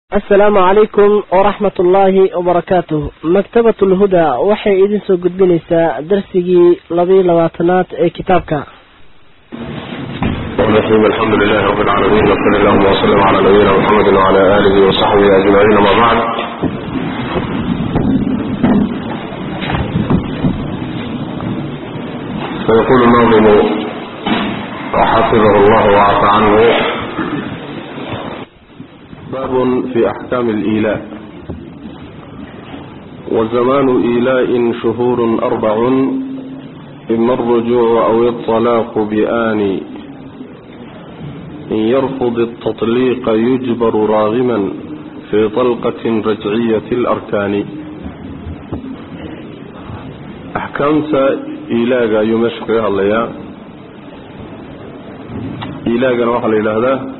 asalaamu calaykum waraxmat ullaahi wabarakaatuh maktabat ulhuda waxay idin soo gudbinaysaa darsigii labayo labaatanaad ee kitaabka الرحيم الحمد لله رب العالمين وصلى اللهم وسلم على نبينا محمد وعلى آله وصحبه أجمعين ما بعد فيقول الناظم وحفظه الله وعفى عنه باب في أحكام الإيلاء وزمان إيلاء شهور أربع إما الرجوع أو الطلاق بآن إن يرفض التطليق يجبر راغما في طلقة رجعية الأركان أحكامت إيلاغا يمشق الله إيلاغا وحل إلى هذا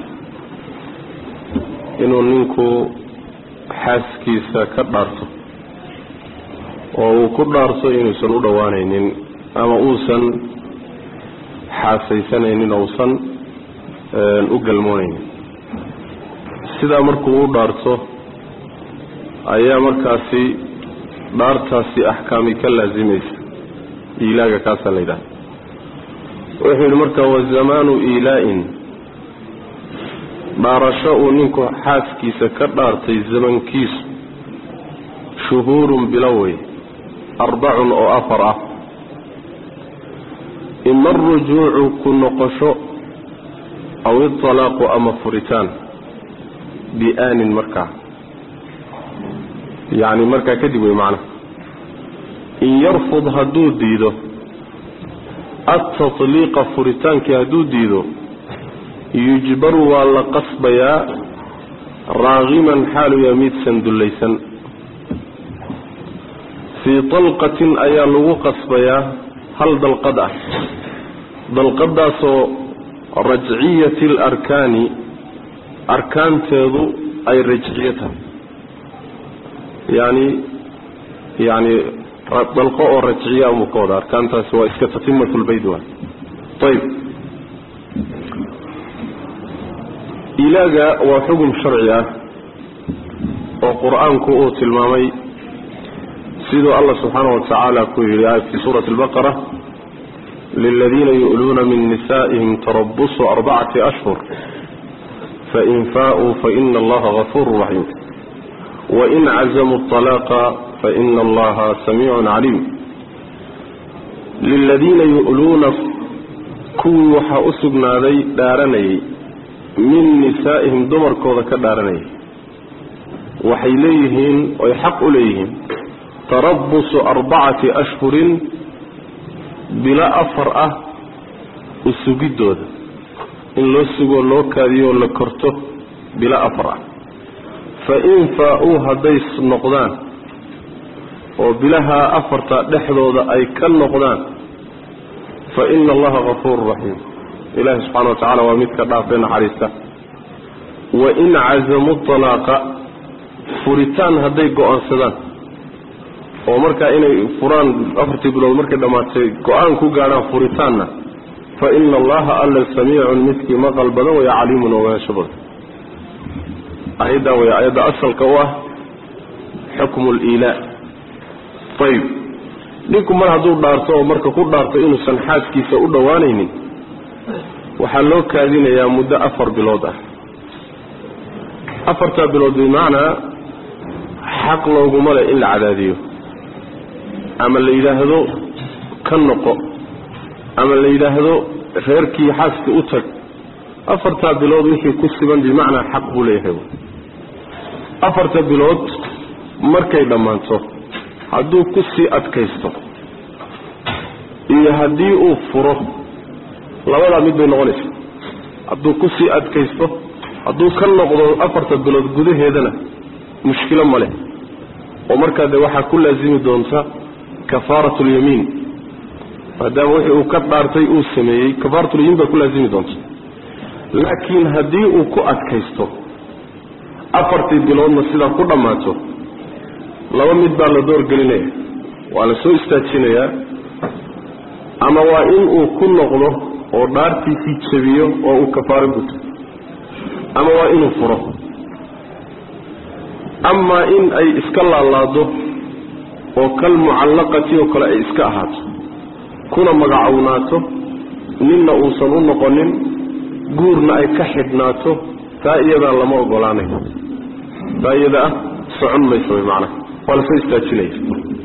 inuu ninku xaaskiisa ka dhaarto oo uu ku dhaarto inuusan u dhowaanaynin ama uusan xaasaysanaynin ousan u galmoonaynin sidaa markuu u dhaarto ayaa markaasi dhaartaasi axkaami ka laasimaysa iilaaga kaasaa la yidhaha wuxuu yidhi marka wazamaanu iilaa-in dhaarasho uu ninku xaaskiisa ka dhaartay zamankiisu shuhuurun bilowey arbacun oo afar ah ima arujuucu ku noqosho aw italaaqu ama furitaan biaanin markaa yacni markaa kadib wey macnaha in yarfud hadduu diido altatliiqa furitaankii hadduu diido yujbaru waa la qasbayaa raagiman xaalu yaa midsan dullaysan fii dalqatin ayaa lagu qasbayaa hal dalqad ah dalqadaasoo rajciyati alarkaani arkaanteedu ay rajciyo tahay yani yani dalqo oo rajciya amuu ka wada arkaantaasi waa iska tatimatu lbayd waay ayb ilaaga waa xugum sharci ah oo qur-aanku uu tilmaamay siduu allah subxaana wa tacaala ku yidhi fii suurati albaqara liladiina yu'luuna min nisaa'ihim tarabusu arbacati ashhur fain faauu faina allaha gafuuru raxiim wain cazamuu اطalaaqa faina allaha samiicun caliim liladiina yu'luuna kuwii waxaa u sugnaaday dhaaranayay min nisaa'ihim dumarkooda ka dhaaranayay waxay leeyihiin oy xaq u leeyihiin tarabusu arbacati ashhurin bilo afar ah usugiddooda in loo sugoo loo kaadiyo oo la korto bilo afar ah fa in faa-uu hadday noqdaan oo bilaha afarta dhexdooda ay ka noqdaan fa ina allaha gafuuru raxiim ilaahi subxana wa tacala waa midka dhaafee naxariista wain cazamuu talaaqa furitaan hadday go-aansadaan oo markaa inay furaan afartii bilood markay dhammaatay go-aan ku gaadhaan furitaanna fa ina allaha alla samiicun midkii maqal badan waya caliimun ogaansho badan ayaddaa way ayadda asalka u ah xukmu liilaa ayb ninku mar hadduu dhaarto oo marka ku dhaarto inuusan xaaskiisa u dhowaanaynin waxaa loo kaadinayaa muddo afar bilood ah afartaa bilood bimacnaa xaq looguma leh in la cadaadiyo ama la yidhaahdo ka noqo ama la yidhaahdo reerkii xaaska u tag afartaa bilood wixii ku siban bimacnaa xaq buu leeyahay afarta bilood markay dhammaanto hadduu ku sii adkaysto iyo haddii uu furo labadaa mid bay noqonaysa hadduu ku sii adkaysto hadduu ka noqdo afarta bilood gudaheedana mushkilo ma leh oo markaa dee waxaa ku laasimi doonta kafaarat lyamiin maadaama wixii uu ka dhaartay uu sameeyey kafaaratulyamiin baa ku laasimi doonta laakiin haddii uu ku adkaysto afartii biloodna sidaa ku dhammaato laba mid baa la doorgelinaya waa la soo istaajinayaa ama waa in uu ku noqdo oo dhaartiisii jabiyo oo uu kafaaro guto ama waa inuu furo amaa in ay iska laalaado oo kal mucallaqati oo kale ay iska ahaato kuna magacownaato ninna uusan u noqonin guurna ay ka xidhnaato taa iyadaa lama ogolaanayo taa iyada ah socon mayso way macnaha waa lasoo istaajinaya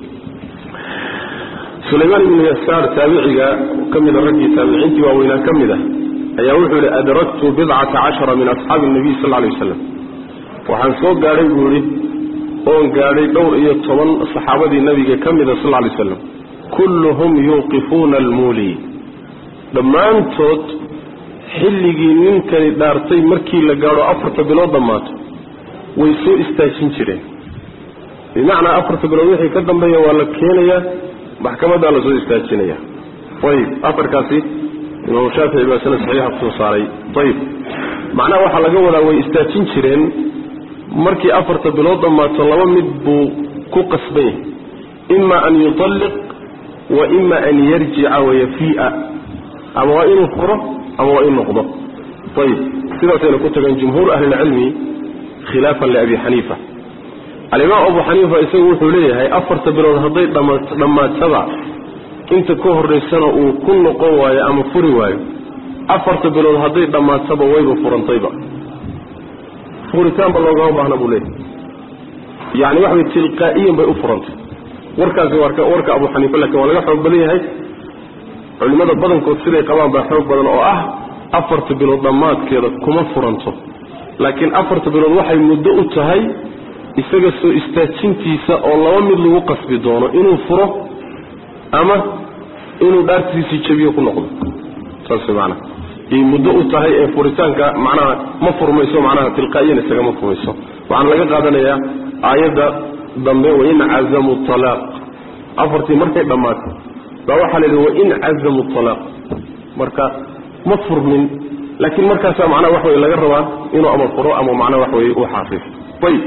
sulaymaan ibnu yasaar taabiciga ka mida raggii taabiciintii waaweynaa ka mid ah ayaa wuxuu yidhi adraktu bidcata cashara min asxaabi nabiy sal lay waslam waxaan soo gaadhay buu yidhi oon gaadhay dhowr iyo toban saxaabadii nabiga ka mida sal lay slam kulluhum yuuqifuuna almuuli dhammaantood xilligii ninkani dhaartay markii la gaadho afarta bilood dhammaato way soo istaajin jireen bimacnaa afarta bilood wixii ka dambeeya waa la keenayaa maxkamadaa lasoo istaajinaya ayib afarkaasi imaamu shaafici baa sanad saxiixa kusoo saaray ayib macnaha waxaa laga wadaa way istaajin jireen markii afarta bilood dhammaato laba mid buu ku qasban yahay ima an yutalliq wa ima an yarjica wayafii'a ama waa inuu furo ama waa in noqdo ayib sidaasayna ku tageen jumhuur ahlilcilmi khilaafan liabi xaniifa alimaam abu xaniifa isagu wuxuu leeyahay afarta bilood hadday dhammaataba inta ka horaysana uu ku noqon waayo ama furi waayo afarta bilood hadday dhammaataba wayba furantayba furitaanba loogama baahna buu leeyahay yani waxa way tilqaa'iyan bay u furantay warkaasi warka abu xaniifa lakin waa laga xoog badan yahay culimmada badankood siday qabaan baa xoog badan oo ah afarta bilood dhammaadkeeda kuma furanto laakiin afarta bilood waxay muddo u tahay isaga soo istaajintiisa oo laba mid lagu qasbi doono inuu furo ama inuu dhaartiisii jabiyo ku noqdo saas maanaa yay muddo u tahay ee furitaanka macnaha ma furmayso macnaha tilqaa'iyan isagama furmayso waxaana laga qaadanayaa aayadda dambe wain cazamu talaaq afartii markay dhammaatay baa waxaa la yidhi wain cazamu talaaq marka ma furmin laakiin markaasaa macnaha wax wey laga rabaa inuu ama furo ama macnaha wax wey u xaafis ayib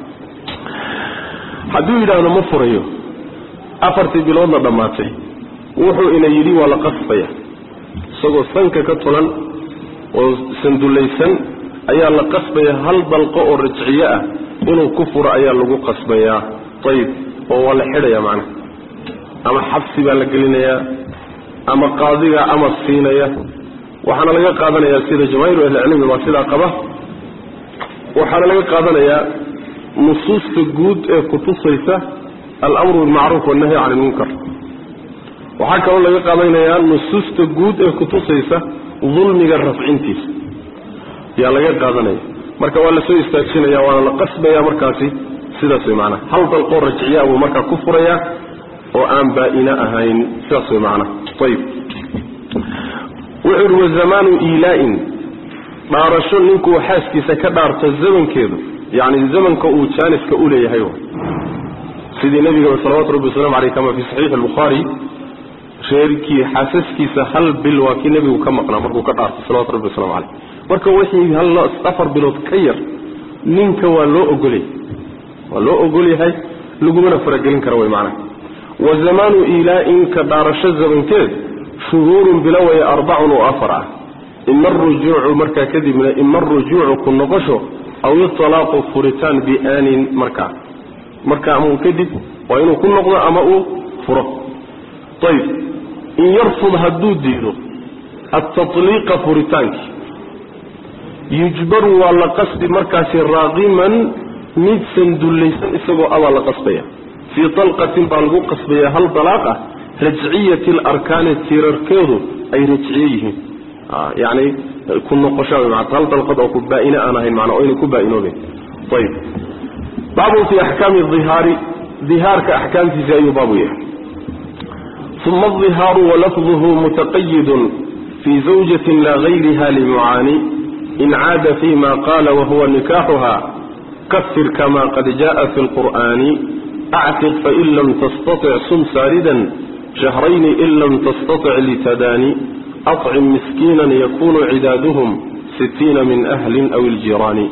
hadduu yidhaahdo ma furayo afartii biloodna dhammaatay wuxuu ina yidhi waa la qasbaya isagoo sanka ka tulan oo sandullaysan ayaa la qasbaya hal dalqo oo rajciye ah inuu ku furo ayaa lagu qasbayaa ayib oo waa la xidhaya macnaha ama xabsi baa la gelinayaa ama qaadigaa amar siinaya waxaana laga qaadanayaa sida jamaahiru ahlicilmi baa sidaa qaba waxaana laga qaadanayaa nusuusta guud ee kutusaysa alamru bilmacruuf wannahyi can ilmunkar waxaa kaloo laga qaadanayaa nusuusta guud ee kutusaysa dulmiga rafcintiisa yaa laga qaadanaya marka waa lasoo istaajinaya waana la qasbaya markaasi sidaas way macanaha hal dalqoo rajciyaa buu markaa ku furayaa oo aan baa-ina ahayn sidaas way macanaha ayib wuxuu ihi wazamaanu iilaa-in dhaarasho ninkuu xaaskiisa ka dhaarto zamankeedu yacni zamanka uu jaaniska u leeyahay sidii nebigaba salawatu rabbi waslamu aleyh kama fii saxiixi albukhaari reerkii xaasaskiisa hal bil waa kii nebigu ka maqnaa markuu ka dhaartay salawatu rabbi waslamu caleyh marka wixii hal afar bilood ka yar ninka waa loo ogolyahay waa loo ogolyahay lagumana faragelin kara way macnaha wa zamaanu iilaa-in ka dhaarasho zamankeed shuhuurun bilowaya arbacun oo afar ah ima arujuucu markaa kadibna ima arujuucu ku noqosho aw italaaqu furitaan biaanin markaa marka ama kadib waa inuu ku noqdo ama uu furo ayib in yarfud hadduu diido altatliiqa furitaankii yujbaru waa la qasbi markaasi raaqiman mid sandullaysan isagoo abaa la qasbaya fii talqatin baa lagu qasbaya hal dalaaq ah rajciyati alarkaani tiirarkeedu ay rajciye yihiin yani ku noqosha hal dalqad oo ku baa-ine aan ahayn mana o yna ku baa-inooben ayib baabun fii axkaami ihaari ihaarka axkaamtiisa ayuu baabu yahay uma adihaaru walafduhu mutaqayidun fii zawjatin laa gayriha limucaani in caada fi ma qaala wahuwa nikaaxuha kafir kama qad jaءa fi اlqur'ani actiq fain lam tastaطic sum saaridan shahrayni in lam tastaطic litadaani acim miskiinan yakunu cidaaduhum sitiina min ahlin aw iljiraani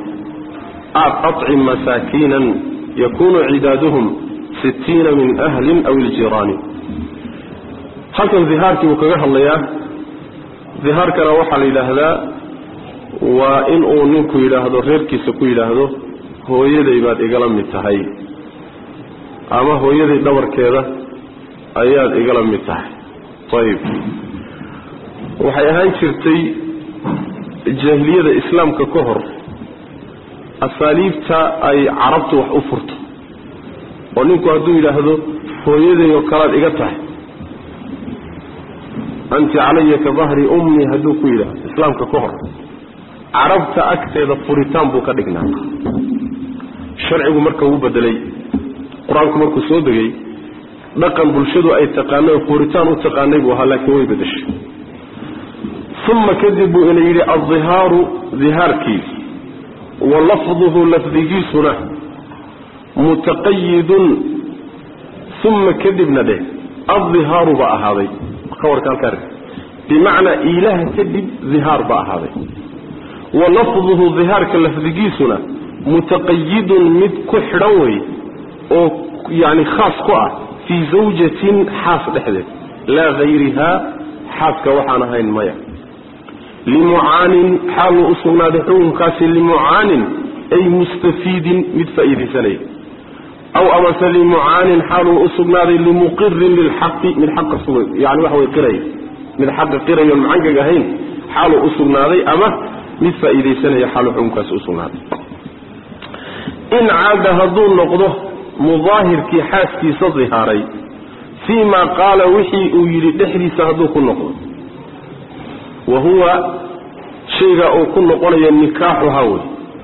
acim masaakiinan yakunu cidaaduhum sitiina min ahlin aw iljiraani halkan dihaarkii buu kaga hadlayaa dihaarkana waxaa la yidhaahdaa waa in uu ninku yidhaahdo reerkiisa ku yidhaahdo hooyaday baad igala mid tahay ama hooyaday dhabarkeeda ayaad igala mid tahay ayib waxay ahaan jirtay jaahiliyada islaamka ka hor asaaliibta ay carabtu wax u furto oo ninku hadduu yidhaahdo hooyaday oo kalaad iga tahay anti calaya ka dahri ummi hadduu ku yidhaahdo islaamka ka hor carabta agteeda furitaan buu ka dhignaa sharcigu marka wuu bedelay qur-aanku markuu soo degay dhaqan bulshadu ay taqaanay oo furitaan u taqaanay buu ahaa laakiin way bedeshay uma kadib buu ina yidhi aldihaaru dihaarkii wa lafduhu lafdigiisuna mutaqayidun uma kadibna dheh aldihaaru baa ahaaday kawarka halkaa bimacnaa ilaah kadib dihaar baa ahaaday wa lafduhu dihaarka lafdigiisuna mutaqayidun mid ku xidhan wey oo yani khaas ku ah fii zawjatin xaas dhexdeed laa hayrihaa xaaska waxaan ahayn maya limucaanin xaaluu u sugnaaday xukunkaasi limucaanin ay mustafiidin mid faa'iidaysanaya aw amase limucaanin xaaluu u sugnaaday limuqirin lilxaqi mid xaqa sugay yani waxa way qiraya mid xaqa qirayoon macangag ahayn xaaluu u sugnaaday ama mid faa'iidaysanaya xaaluu xukunkaasi u sugnaaday in caada hadduu noqdo mudaahirkii xaaskiisa dihaaray fii ma qaala wixii uu yidhi dhexdiisa hadduu ku noqdo wa huwa shayga uu ku noqonayo nikaaxuhaa wey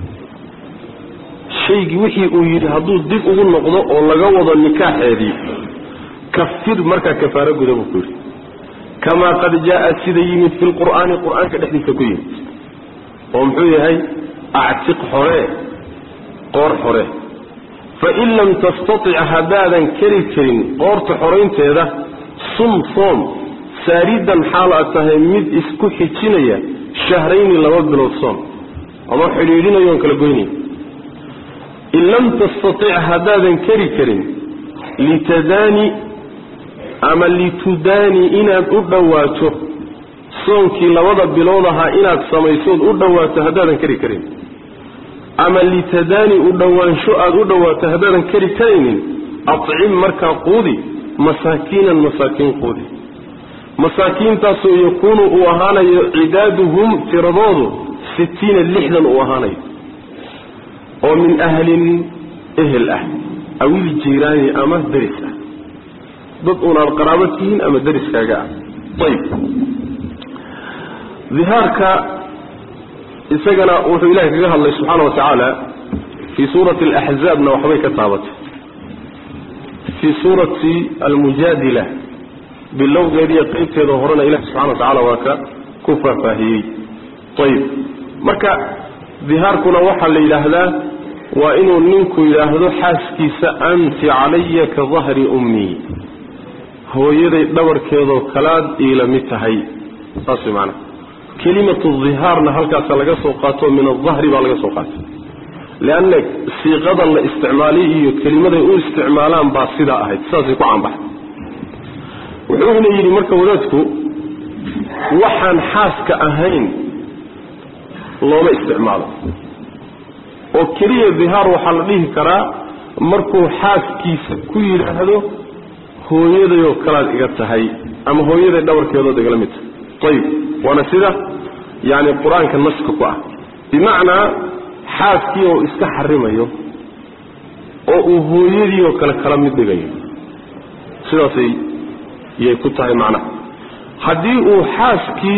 shaygii wixii uu yidhi hadduu dib ugu noqdo oo laga wado nikaaxeedii kafir markaa kafaaro guda buu ku yidhi kamaa qad jaa sida yimid fi lqur'aani qur-aanka dhexdiisa ku yimid oo muxuu yahay actiq xoree qoor xore fain lam tastatic haddaadan keri karin qoorta xoraynteeda sum soom saaridan xaal aad tahay mid isku xijinaya shahrayni laba bilood soom ama xidhiidhinayoon kala goynaya in lam tastatic haddaadan keri karin litadaani ama litudaani inaad u dhowaato soonkii labada bilood ahaa inaad samaysood u dhowaato haddaadan keri karin ama litadaani u dhowaansho aada u dhowaato haddaadan keri karaynin acim markaa quudi masaakiinan masaakiin quudi masaakiintaasoo yakuunu uu ahaanayo cidaaduhum tiradoodu sitiina lixdan uu ahaanayo oo min ahlin ehel ah awil jiiraani ama deris ah dad unaad qaraabo tihiin ama deriskaaga ah ayib dihaarka isagana wuxuu ilahay kaga hadlay subxaana wa tacaala fii suurati alaxzaabna waxbay ka taabatay fii suurati almujaadila bilowgeediiyo qeybteeda horena ilahi subxana wa tacala waa ka ku faahfaahiyey ayib marka dihaarkuna waxaa la yidhaahdaa waa inuu ninku yidhaahdo xaaskiisa anti calaya ka dahri ummii hooyaday dhabarkeedoo kalaad iila mid tahay saas way maanaa kelimatu dihaarna halkaasa laga soo qaato min adahri baa laga soo qaatay leanna siiqadan la isticmaalay iyo kelimaday u isticmaalaan baa sidaa ahayd sidaasay ku caanbaxay wuxuuna yidhi marka wadaadku waxaan xaaska ahayn looma isticmaalo oo keliya dihaar waxaa la dhihi karaa markuu xaaskiisa ku yidhaahdo hooyadayoo kalaad iga tahay ama hooyaday dhabarkeedood igala mid tahay ayib waana sida yani qur-aanka naska ku ah bimacnaa xaaskii oo iska xarimayo oo uu hooyadii oo kale kala mid dhigayo sidaasay yay ku tahay macnaha haddii uu xaaskii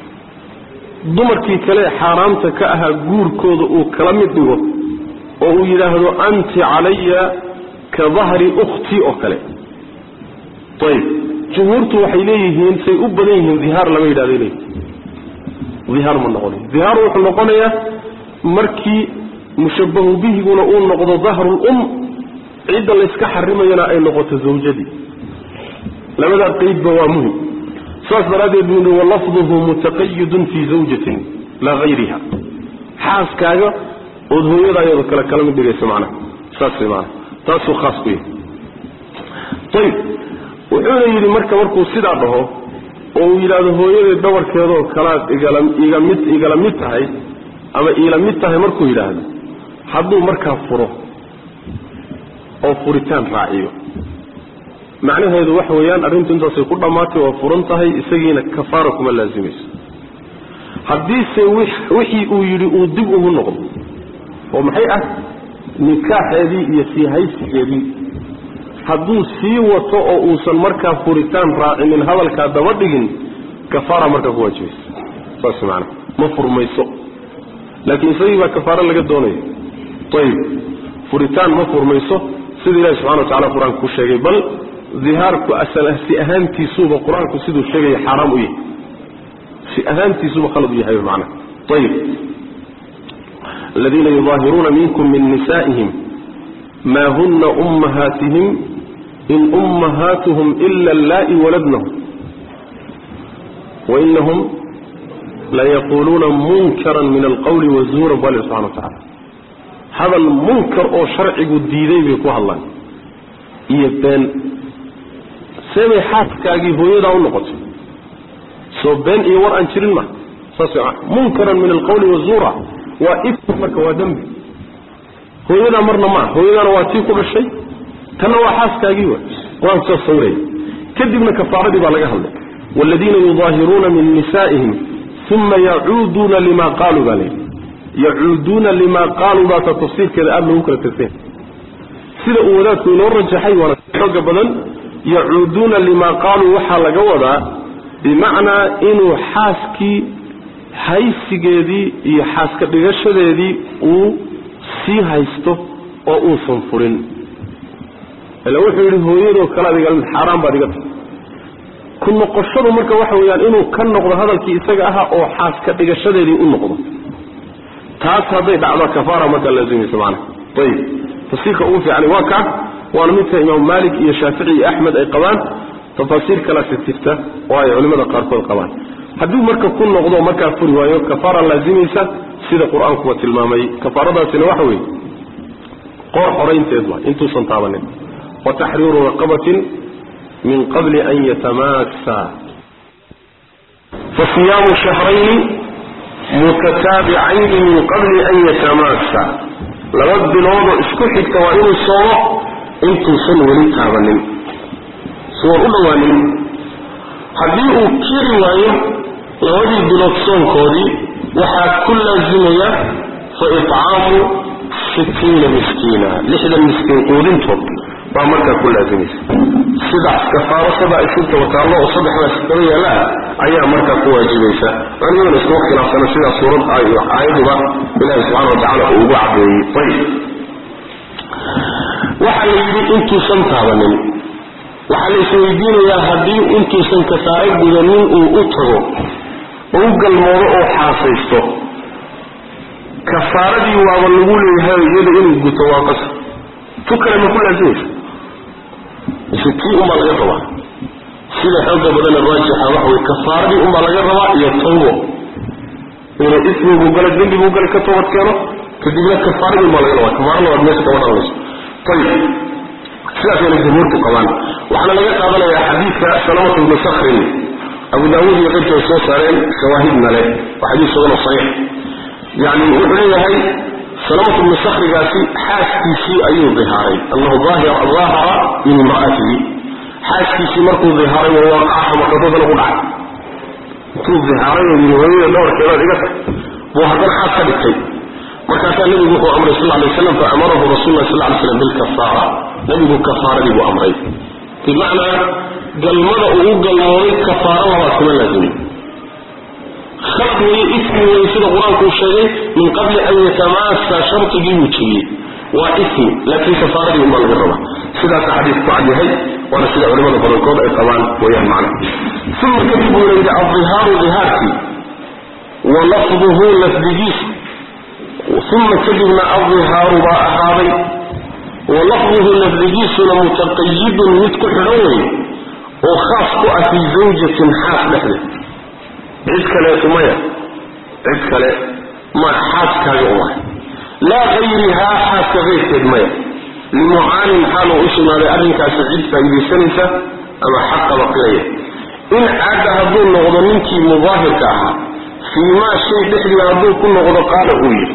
dumarkii kale xaaraamta ka ahaa guurkooda uu kala mid dhigo oo uu yidhaahdo anti calaya ka dahri ukhtii oo kale ayib jumhuurtu waxay leeyihiin say u badan yihiin dihaar lama yidhahday leeyihi dihaar ma noqonayo dihaar wuxuu noqonayaa markii mushabahu bihiguna uu noqdo dahrulum cidda layska xarimayana ay noqoto zawjadii labadaa qeydba waa muhim saas daraaddeed buu yihi walafduhu mutaqayidun fii zawjatin laa hayriha xaaskaaga ood hooyadaayado kale kala mid dhigayso macnaha saas way maanaa taasuu khaas ku yahay ayib wuxuuna yidhi marka markuu sidaa dhaho oo uu yidhaahdo hooyaday dhabarkeedoo kalaad igala iga mid igala mid tahay ama iila mid tahay markuu yidhaahdo hadduu markaa furo oo furitaan raaciyo macnaheedu waxa weeyaan arrintu intaasay ku dhammaatay waa furan tahay isagiina kafaara kuma laasimayso haddiise wixii uu yidhi uu dib ugu noqdo oo maxay ah nikaaxeedii iyo sii haysigeedii hadduu sii wato oo uusan markaa furitaan raacinin hadalkaa daba dhigin kafaara markaa ku waajibaysa saas maana ma furmayso laakiin isagii baa kafaaro laga doonaya ayib furitaan ma furmayso sida ilahi subxana wa tacala qur-aanka ku sheegay bal dihaarku si ahaantiisuba qur-aanku siduu sheegaya xaaraam u yahay si ahaantiisuba khalad u yahay macna ayib aladiina yudaahiruuna minkum min nisaa'ihim maa huna ummahaatihim in ummahaatuhum ila allaa'i waladnahum wainahum layaquuluuna munkaran min alqawli wazuuran bu alle subxana wa tacala hadal munkar oo sharcigu diiday bay ku hadlaan iyo been seebay xaaskaagii hooyadaa u noqotay soo been iyo war aan jirin ma saas munkaran min alqawli wazuura waa ifk marka waa dembi hooyadaa marna maa hooyadaana waa tii ku dhashay tanna waa xaaskaagii wa qur-aanku saas sawiraya kadibna kafaaradii baa laga hadlay waaladiina yudaahiruuna min nisaa'ihim uma yacuuduuna lima qaaluu baa layidhi yacuuduuna lima qaaluu baata tafsiirkeeda aada loogu kala tegtay sida uu wadaadku inoo rajaxay waana xooga badan yacuuduuna lima qaaluu waxaa laga wadaa bimacnaa inuu xaaskii haysigeedii iyo xaaska dhigashadeedii uu sii haysto oo uusan furin ila wuxuu yidhi hooyadoo kale adiga xaaraan baad iga tahay ku noqoshadu marka waxa weeyaan inuu ka noqdo hadalkii isaga ahaa oo xaaska dhigashadeedii u noqdo taas hadday dhacdo kafaara markaa laazimaysa macana ayib tafsiirka ugu fiicani waa kaa waana midka imaam maalik iyo shaafici iyo axmed ay qabaan tafaasiir kalaasi jirta oo ay culimmada qaarkood qabaan hadduu marka ku noqdo markaa furi waayo kafaara laazimaysa sida qur-aankuba tilmaamay kafaaradaasina waxa weeye qoor xoraynteed waa intuusan taabanin wa taxriiru raqabatin min qabli an yatamaassa fa siyaamu shahrayni mutataabicayni min qabli an yatamaassa laba biloodoo isku xigta waa inuu soomo intuusan weli taabanin suwan u dhowaanin haddii uu keri waayo labadii bilood soonkoodii waxaa ku laazimaya fa icaamu sittiina miskiina lixdan miskiin quudintood baa markaa ku laazimaysa sidaas kafaaro sabaa isinta wataallo oo saddexdaas daba yaallaa ayaa markaa ku waajibaysa culimaduna iskuma khilaafsana sidaa suurad aayaduba ilaahi subxana wa tacala uu ugu cadeeyey ayib waxaa la yidhi intuusan taabanin waxaa la isweydiinayaa haddii intuusan kafaaro gudanin uu u tago oo u galmoodo oo xaasaysto kafaaradii waaba lagu leeyahay iyada inuu guto waa qasab tu kale ma ku laazimaysa mise tii unbaa laga rabaa sida xooga badana raajixa waxa wey kafaaradii unbaa laga rabaa iyo tawbo inuu ismiguu galo dembiguu galo ka toobad keeno kadibna kafaaradii unbaa laga rabaa kafaara labaad meesha kama dhalanayso ayib sidaasayna jumhuurtu qabaan waxaana laga qaadanayaa xadiidka salamatu ibnu sakrin abu daawuud iyo qayrkii ay soo saareen shawaahidna leh waa xadiis suganoo saxiix yani wuxuu leeyahay salamatu ibnu sakrigaasi xaaskiisii ayuu dihaaray annahu daahara min imra'atihi xaaskiisii markuu dihaaray wawaqaca makadadana ku dhacay intuu dihaaray oo yii hooyada dhawarkeedaad iga tag buu haddana xaas ka dhigtay markaasaa nebigu wuxuu amray sal lay slam faamarahu rasul lah sal lay slam bilkafaara nebigu kafaaradii buu amray bimacnaa galmada uu u galmooday kafaaro labaad kuma laazimi khalad weeye ismi weeye sida qur-aanku uu sheegay min qabli an yatamaasa shardigii buu jebiyey waa ismi laakiin kafaaradii unbaa laga rabaa sidaasa xadiis ku cad yahay waana sida culimada badankood ay qabaan weyaan macna uma kadib buu yidhi aldihaaru dihaarkii wa lafduhu lafdigiisu uma kadibna aldihaaru baa ahaaday wa lafduhu lafdigiisuna mutaqayidun mid ku xidhan wey oo khaas ku ah fii zawjatin xaas dhexdeed cid kaleetu maya cid kale ma xaaskaaga uma laa hayrihaa xaaska keyrkeed maya limucaanin xaaluu u sugnaaday arrinkaasi cid faa'iidaysanaysa ama xaqa baqinaya in caada hadduu noqdo ninkii mudaahirka ahaa fii maa shay dhexdii hadduu ku noqdo qaala uu yidhi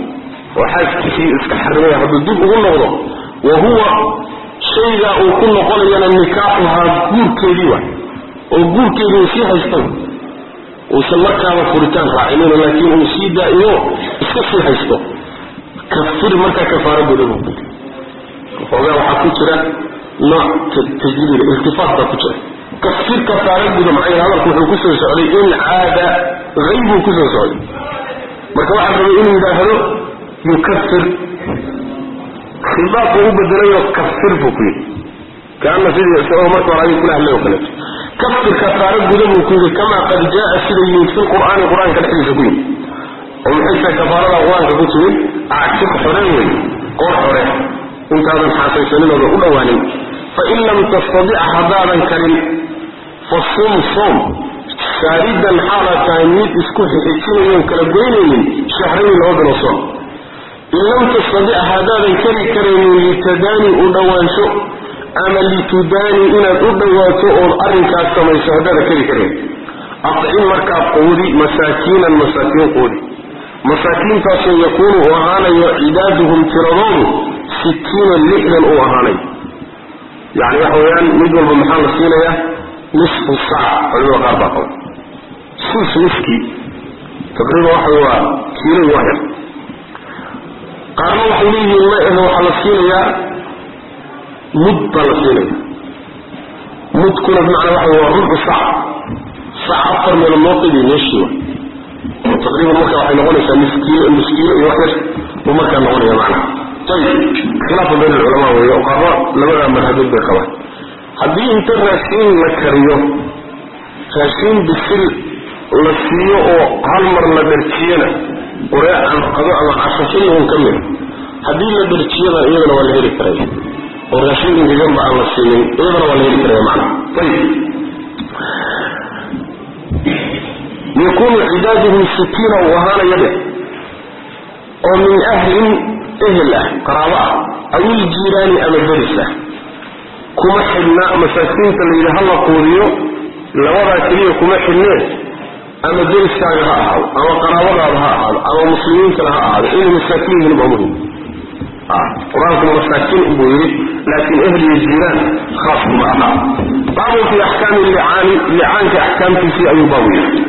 oo xaaskiisii iska xarimaya hadduu dib ugu noqdo wa huwa shaygaa uu ku noqonayana nikaaxuhaa guurkeedii wa oo guurkeedii uu sii haysto uusan markaaba furitaan raacinina laakiin uu sii daa'imo iska sii haysto kafir markaa kafaara guda buu ku xoogaa waxaa ku jira nooc tajdiid iltifaat baa ku jira kafir kafaara guda maxay hadalku wuxuu kusoo socday in caada haybuu kusoo socday marka waxaa rabay inuu yidhaahdo yukafir khidaab buu u bedelayo kafir buu ku yidhi kaana sidii isagoo marka hore adiga kula hadlay oo kaleeto kafir kafaara guda buu ku yidhi kamaa qad jaa sida yimid fi lqur'aani qur-aanka dhexdiisa ku yimid oo maxay tahay kafaarada qur-aanka ku timid actiq xore wey qoor xore intaadan xaasaysaninooda u dhowaanin fain lam tastadic haddaadan karin fa sum soom saaridan xaalaad tahay mid isku xixijinayoon kala goynaynin shahrayni laba bilo soom in lam tastadic haddaadan kari karaynin litadaani u dhowaansho ama litudaani inaad u dhowaato ood arrinkaas samayso haddaadan kari karayn acim markaa quudi masaakiinan masaakiin quudi masaakiintaasoo yakuunu uu ahaanayo cidaaduhum tiradoodu sittiinan lixdan uu ahaanayo yani waxa weeyaan mid walba maxaa la siinayaa nisfu saac culimada qaar baa qaba sus niskii taqriiban waxa waa kiilo waa yar qaarna waxay leeyihiin ma ahe waxaa la siinayaa mud baa la siinaya mudkuna bimacnaa waxa waa rubcu saac saac afar meelood loo qibiy meeshii wa taqriiban marka waxay noqonaysaa miskiilo miskiilo iyo wax yar buu markaa noqonaya macnaha ayib khilaafa bayn alculamaa weeye oo qaarba labadaa madhabood bay qabaan haddii inta raashiin la kariyo raashiin bisil la siiyo oo hal mar la dharjiyana qoree aan qado ama casho xilligun ka mid haddii la dharjiyada iyadana waa la heli karaya oo raashiin ingaganba aan la siinin iyadana waa la heli karaya macnaha ayib yakunu cidaaduhum sitiina uu ahaanaya dheh oo min ahlin ehel ah qaraabo ah aw iljiiraani ama deris ah kuma xidhna masaakiinta la yidhi hala quudiyo labadaa keliya kuma xidhneen ama deriskaaga ha ahaado ama qaraabadaada ha ahaado ama muslimiintana ha ahaado inay masaakiin yihiin baa muhim qur-aankuna masaakiin buu yidhi laakiin ehl iyo jiiraan khaas kuma aha baabun fi axkaami licaani licaanka axkaamtiisii ayuu baabu yidhi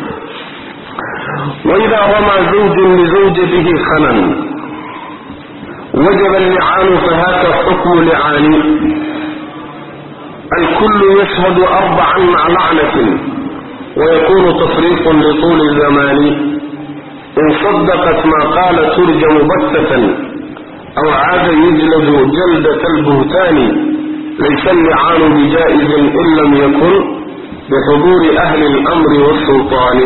waidaa ramaa zawjun lizawjatihi khanan wajaba allicaanu fahaka xukmu licaani alkullu yashhadu arbacan maca lacnatin wayakunu tafriiqun lituuli zamani in sadaqat ma qaala turjamu baktatan aw caada yujladu jaldat albuhtaani laysa allicaanu bijaa'izin in lam yakun bixuduuri ahli اlamri wاsulطaani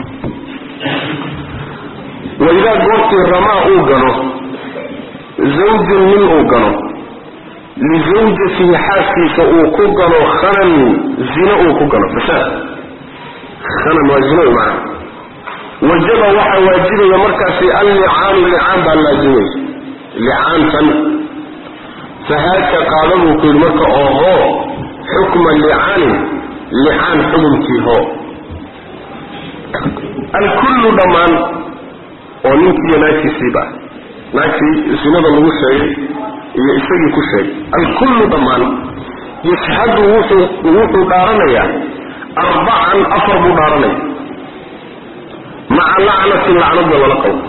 waidaa goortii ramaa uu gano zawjun nin uu gano lisawjatihi xaaskiisa uu ku gano khanan zino uu ku gano fasaad khanan waa zino macna wajaba waxaa waajibaya markaasi allicaanu licaan baa laazimaya licaantan fahaaka qaada buu ku yidhi marka oohoo xukma licaanin licaan xukumkii hoo alkullu dhammaan oo ninkiiyo naagtiisiiba naagtii sinada lagu sheegay iyo isagii ku sheegay alkullu dhammaan yashhadu wuxuu wuxuu dhaaranayaa arbacan afar buu dhaaranaya maca lacnatin lacnadna lala qabo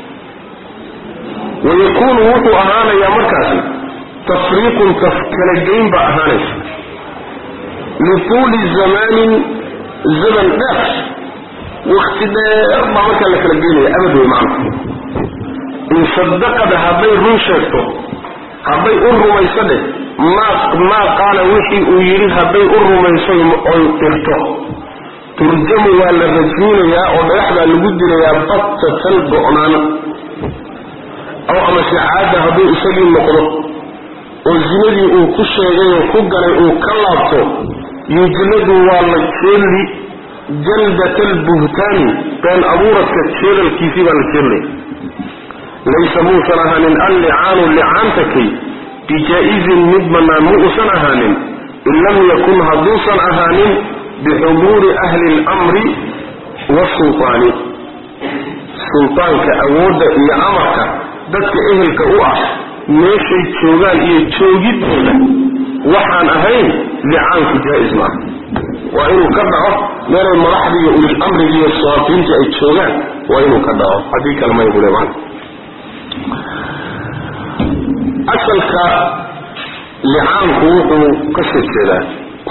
wayakuunu wuxuu ahaanayaa markaasi tafriiqun kala geyn baa ahaanaysa lituuli zamaanin zaman dheer wakti dheer baa markaa la kala geynaya abad wey macna in sadaqada hadday run sheegto hadday u rumayso dheh maa maa qaala wixii uu yidhi hadday u rumayso oy dirto turjamu waa la rajminayaa oo dhagaxbaa lagu dilayaa battatan go-naan aw amase caada hadduu isagii noqdo oo zinadii uu ku sheegay oo ku galay uu ka laabto yujladu waa la jeelli jaldat albuhtaani been abuuradka jeedalkiisii baa la jeellaya laysa muusan ahaanin allicaanu licaanta kay bijaa-izin mid bannaan mu usan ahaanin in lam yakun hadduusan ahaanin bixuduuri ahli اlamri wasulطaani sulطaanka awoodda iyo amarka dadka ehelka u ah meeshay joogaan iyo joogidooda waxaan ahayn licaanku jaa-is maaha waa inuu ka dhaco meelay madaxda iyo ulil amriga iyo sawaafiinta ay joogaan waa inuu ka dhaco haddii kale may bule man asalka licaanku wuxuu ka soo jeedaa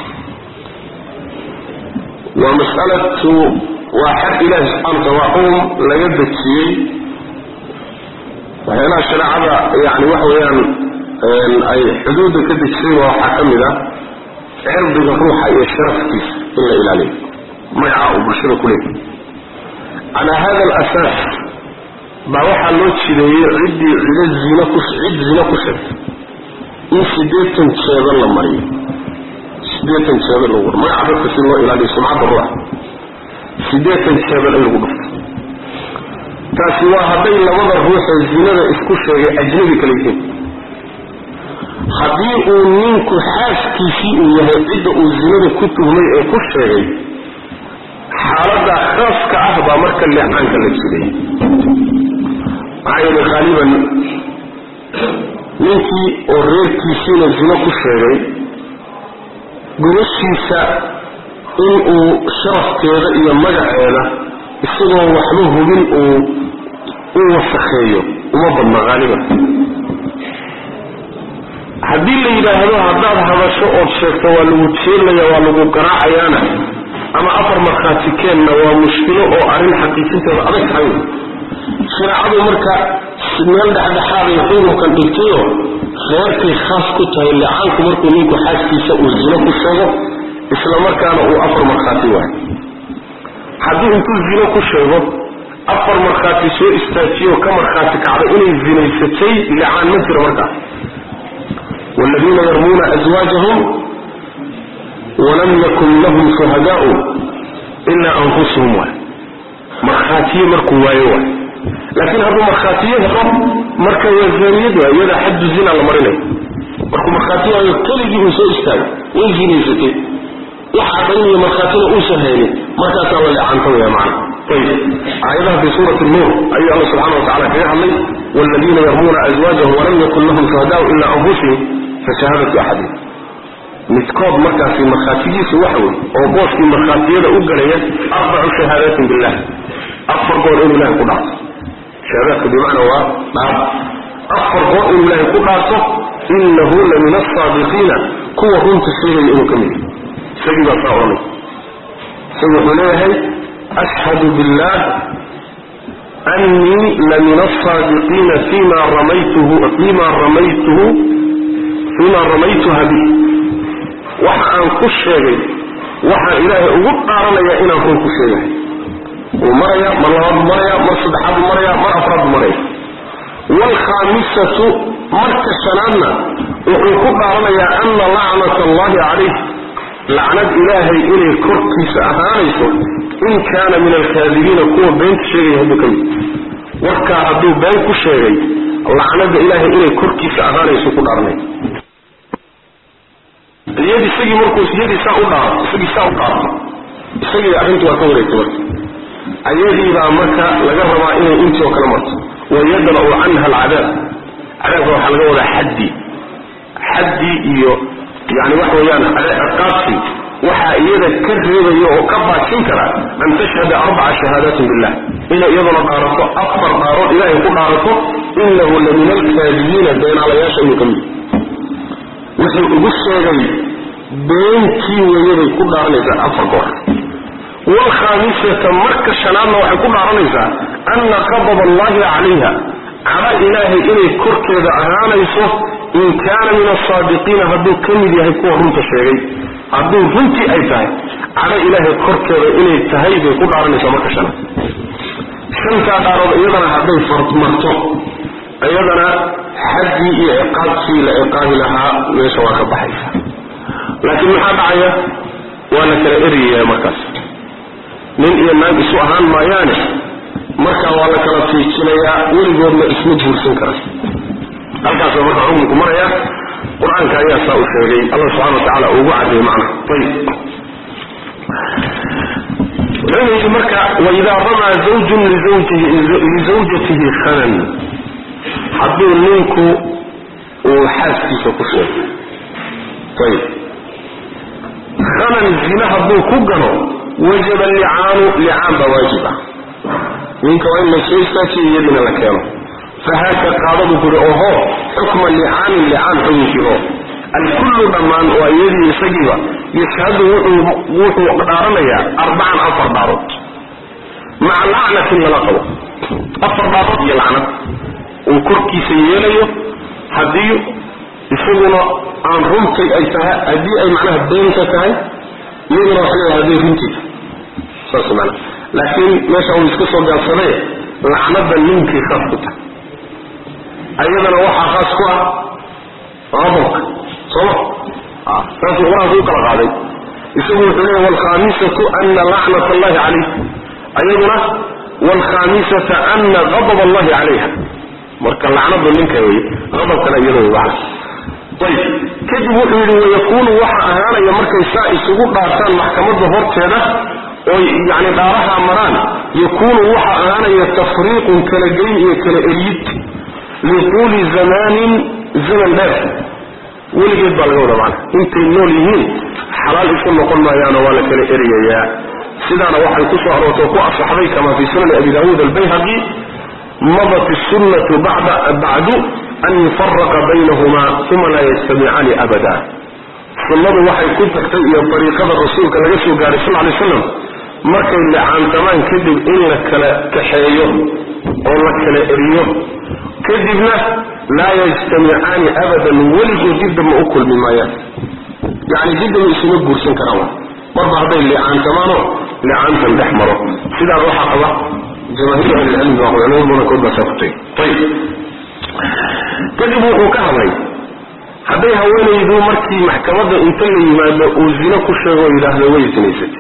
waa mas'alatu waa xag ilaahi subxaana wataala waa xukun laga dejiyey waxyaalaha shareecada yani waxa weeyaan ay xuduudda ka dejisay waa waxaa ka mid ah cirdiga ruuxa iyo sharafkiisa in la ilaaliyo magaca uu bulshada ku leeyahy calaa hada alasaas baa waxaa loo jideeyey ciddii cido zina ku cid zina ku sheegtay in siddeetan jeedan la mariyo siddeetan jeedan lagu magaca dadka si loo ilaaliyo sumcadda ruuxa siddeetan jeedan in lagu dhufto taasi waa hadday labada ruuxee zinada isku sheegay ajnabi kala yihiin haddii uu ninku xaaskiisii uu yahay cidda uu zinada ku tuhmay ee ku sheegay xaaladda khaaska ah baa marka leecaanka la jiday maxaa yeelay haaliban ninkii oo reerkiisiina zino ku sheegay gurashiisa in uu sharafkeeda iyo magaceeda isagoo waxba hubin uu u wasakheeyo uma badna haaliban haddii la yidhaahdo haddaad hadasho ood sheegto waa lagu jeelaya waa lagu garaacayaana ama afar markhaati keenna waa mushkilo oo arrin xaqiijinteeda adag tahay shareecadu marka meel dhexdhexaaday xukunkan dhigtayo reerkay khaas ku tahay licaanku markuu ninku xaaskiisa uu zino ku sheego isla markaana uu afar markhaati waayo haddii intuu zino ku sheego afar markhaati soo istaajiyo ka markhaati kacda inay zinaysatay licaan ma jiro markaas والذين يرمون أزواجهم ولم يكن لهم شهداء إلا أنفسهم واحد مرخاتية مركو وايوة لكن هذا مرخاتية هرم مركا وزانية يدا حد الزنا لمريني مركو مرخاتية يطلقي من سوء استاذ ويزيني ستي وحاطيني مرخاتية أوسهيني مركا تولي عن طوية معنا طيب آياتها في سورة النور أي الله سبحانه وتعالى في علي والذين يرمون أزواجهم ولم يكن لهم شهداء إلا أنفسهم فشهادة أحدهم midkood markaasi markhaatigiisu waxa wey oo booskii markhaatiyada u galaya arbacu shahaadaatin billah afar goor inuu ilahay ku dhaarto shahaadaadka bimacnaa waa dhaar afar goor inuu ilaahay ku dhaarto inahu la min asaadiqiina kuwa runta sheegaya inuu ka mid yahay isagii baa saa odhanay isagu wuxuu leeyahay ashhadu billah annii la min asaadiqiina fima ramaytuhu fima ramaytuhu fima ramaytuha bih waxa aan ku sheegay waxaan ilaahay ugu dhaaranayaa inaan run ku sheegahay wuu maraya mar labaad maraya mar saddexaad maraya mar afraad maraya waalkhaamisatu marka shanaadna wuxuu ku dhaaranayaa ana lacnata allahi calayh lacnad ilaahay inay korkiisa ahaanayso in kaana min alkaadibiina kuwa beenta sheegaya hadduu ka mid warkaa hadduu been ku sheegay lacnada ilaahay inay korkiisa ahaanayso ku dhaaranaya iyad isagii markuu iyadii saa u dhaaro isagii saa u dhaarto isagii arrintu waa ka wareegtay marka ayadiibaa marka laga rabaa inay intii oo kale marto wayadra'u canha alcadaab cadaabka waxaa laga wadaa xaddi xaddi iyo yani waxa weeyaan ciqaabti waxaa iyada ka reebaya oo ka baajin kara an tashhada arbaca shahaadaatin billah inay iyaduna dhaarato afar dhaarood ilaahay ku dhaarato inahu la min alkaadibiina beenaalayaasha inuu ka mid wuxuu ugu sheegay beentii weeyaday ku dhaaranaysaa afar goor waalkhaamisata marka shanaadna waxay ku dhaaranaysaa anna qadab allahi calayha cala ilaahay inay korkeeda ahaanayso in kaana min asaadiqiina hadduu ka mid yahay kuwa runta sheegay hadduu runtii ay tahay cala ilaahay korkeeda inay tahay bay ku dhaaranaysaa marka shanaad shantaa dhaarood iyadana hadday marto iyadana xaddii iyo ciqaabkii la ciqaabi lahaa meesha waa ka baxaysa laakiin maxaa dhacaya waa la kala eryayaa markaas nin iyo naag isu ahaan maayaane markaa waa la kala fiijinayaa weligoodna isma guursan kara halkaasa marka xukunku maraya qur-aanka ayaa saa u sheegay allah subxana wa tacala ugu caddeeyey macna ayib wuxuuna yidhi marka waidaa ramaa zawjun lizawjatihi khanan hadduu ninku uu xaaskiisa ku sheego ayib khanan zina hadduu ku gano wajaba licaanu licaan baa waajib ah ninka waa in la soo istaajiyo iyadina la keeno fahaaka qaadadu kuri oho xukma licaanin licaan xukunkii oo alkullu dhammaan waa iyadii isagiiba yashhadu wuxuu dhaaranayaa arbacan afar dhaarood maca lacnatin lala qabo afar dhaarood iyo lacnad uu korkiisa yeelayo haddii isaguna aan runtay ay tahay haddii ay macnaha beenka tahay iyaduna waxa leedahay hadday runtiisa saas mana laakiin meesha uu iska soo gaabsaday lacnada ninkii khaas ku tahay ayadana waxaa khaas ku ah qadabka sooma saasuu qur-aanku u kala qaaday isagu wuxuu leeyahy waalkhamisatu ana lacnat allahi calayh ayaduna waalkhamisata ana qadab allahi calayha marka lacnadu ninka wey qadabkana iyada wey macna ayb kadib wuxuu yidhi wayakuunu waxa ahaanaya markay saa isugu dhaartaan maxkamadda horteeda oy yani dhaaraha maraan yakuunu waxa ahaanaya tafriiqun kala geyn iyo kala eryid liquuli zamaanin zaman dheer weligeed baa laga wada macna intay nool yihiin xalaal isu noqon maayaano waa la kala eryayaa sidaana waxay ku soo aroortay ku asaxday kama fii sunani abi daawuud albayhaqi madat sunnatu bacdu an yufaraqa baynahuma uma laa yajtamicaani abada sunnadu waxay ku tagtay iyo dariiqada rasuulka laga soo gaaray sal lay slam markay licaantamaan kadib in la kala kaxeeyo oo la kala eriyo kadibna laa yajtamicaani abadan weligood diddama u kulmi maayaan yani diddama isuma guursan karaan marba hadday licaantamaano licaantan dhex maro sidaas waxaa qaba jamaahiir ahlicilmi baa culamo badankood baa saa ku tagay ayib kadib wuxuu ka hadlay hadday haweenaydu markii maxkamadda inta la yimaado uu zino ku sheego oo yidhaahdo way sinaysatay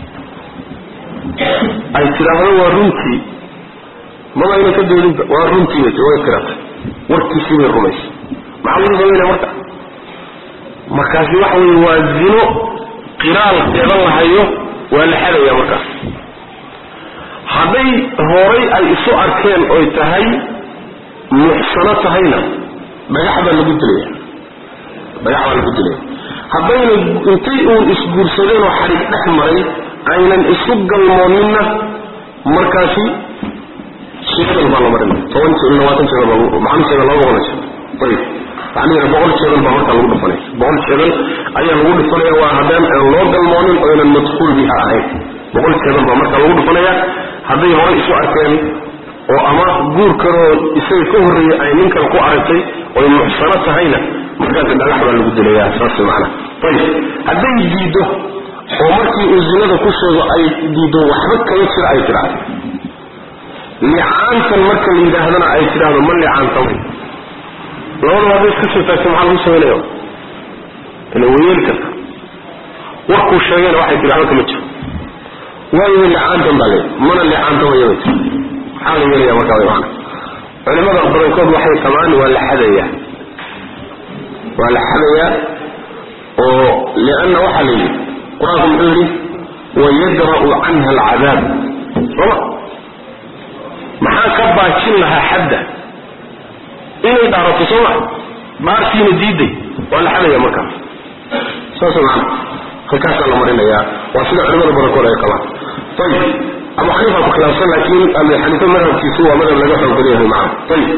ay tidhaahdo waa runtii maba ayna ka doodinba waa runtii bay way kiratay warkiisii bay rumaysay maxaa lagu samaynaya marka markaasi waxa weye waa zino qiraalkeeda la hayo waa la xadaya markaas hadday horay ay isu arkeen oy tahay muxsano tahayna dhagax baa lagu dilaya dhagax baa lagu dilaya haddayna intay uun isguursadeen oo xadhig dhex maray aynan isu galmooninna markaasi jeedal baa la marinaya toban jeedal labaatan jeedal baa maxan jeedal laba boqol jeedal ayib macnaheeda boqol jeedal baa markaa lagu dhufanaya boqol jeedal ayaa lagu dhufanaya waa haddaan aan loo galmoonin oo aynan madkuul biha ahayn boqol jeedal baa markaa lagu dhufanaya hadday horay isu arkeen oo ama guur kaloo isaga ka horreeyey ay ninkan ku aragtay oy muxsano tahayna markaasi dhagax baa lagu dilayaa saas macana ayib hadday diiddo oo markii uu zinada ku sheego ay diiddo waxba kama jira ay tidhaahdo licaantan marka la yidhaahdana ay tidhaahdo ma licaantamay labadaba hadday iska soo taagto maxaa lagu samaynaya ila wayeeli karta warkuu sheegayna waxay tidhi waxba kama jiro waayo licaantan baa leey mana licaantamaya bay tii maxaa la yeelaya markaa way maana culimada badankood waxay qabaan waa la xadayaa waa la xadayaa oo lianna waxaa la yidhi qur-aanku muxuu yidhi wayadra'u canha alcadaab sooma maxaa ka baajin lahaa xadda inay dhaarato sooma dhaartiina diiday waa la xadaya markaas saas maana halkaasaa la marinayaa waa sida culimada badankood ay qabaan ayib abu xaniifa ku khilaafsan laakiin abi xaniifa madhabkiisu waa madhab laga xoog badan yahay macana ayib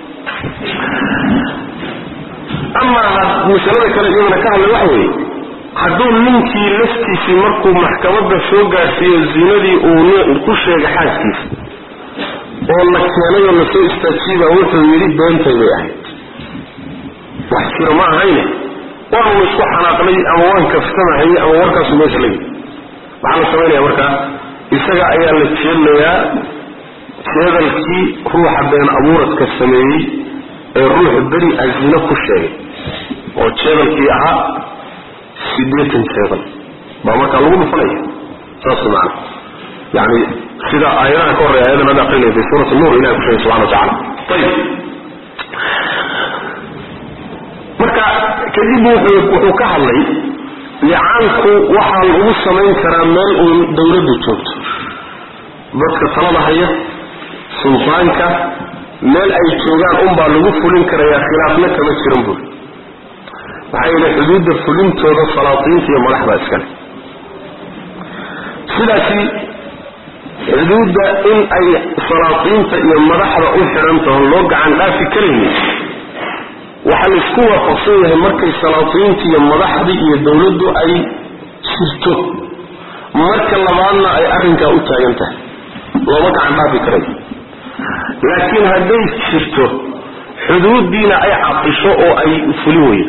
amaa masalada kale iyadana ka hadlay waxa weeye hadduu ninkii laftiisii markuu maxkamadda soo gaarsiiyo zinadii uu ku sheegay xaaskiisa oo la keenay oo lasoo istaajiiba wuxuu yidhi beentay bay ahayd wax jiro ma ahayne waanu isku xanaaqnay ama waan kaftamahayay ama warkaasu meesha la yidhi maxaa la samaynaya markaa isaga ayaa la jeedlayaa jeedalkii ruuxa been abuuradka sameeyey ee ruux beri a zino ku sheegay oo jeedalkii ahaa siddeetan jeedal baa markaa lagu dhufanaya saas macana yani sida aayadaha ka horreya ayadan hadda aqrinaya fi suurati nuur ilahi ku sheegay subxana wa tacala ayib marka kadib wuxuu ka hadlay licaanku waxaa lagu samayn karaa meel uun dawladdu joogto dadka talada haya suldaanka meel ay joogaan unbaa lagu fulin karayaa khilaafna kama jiran buuri maxaa yeele xuduudda fulintooda salaatiinta iyo madaxda iskale sidaasi xuduudda in ay salaatiinta iyo madaxda u xidhantaho loo gacan dhaafi karaynin waxaa laisku waafaqsan yahay markay salaatiinta iyo madaxdii iyo dowladdu ay jirto marka labaadna ay arrinkaa u taagan tahay looma gacan dhaafi karayo laakiin hadday jirto xuduuddiina ay cadisho oo ay fulin weydo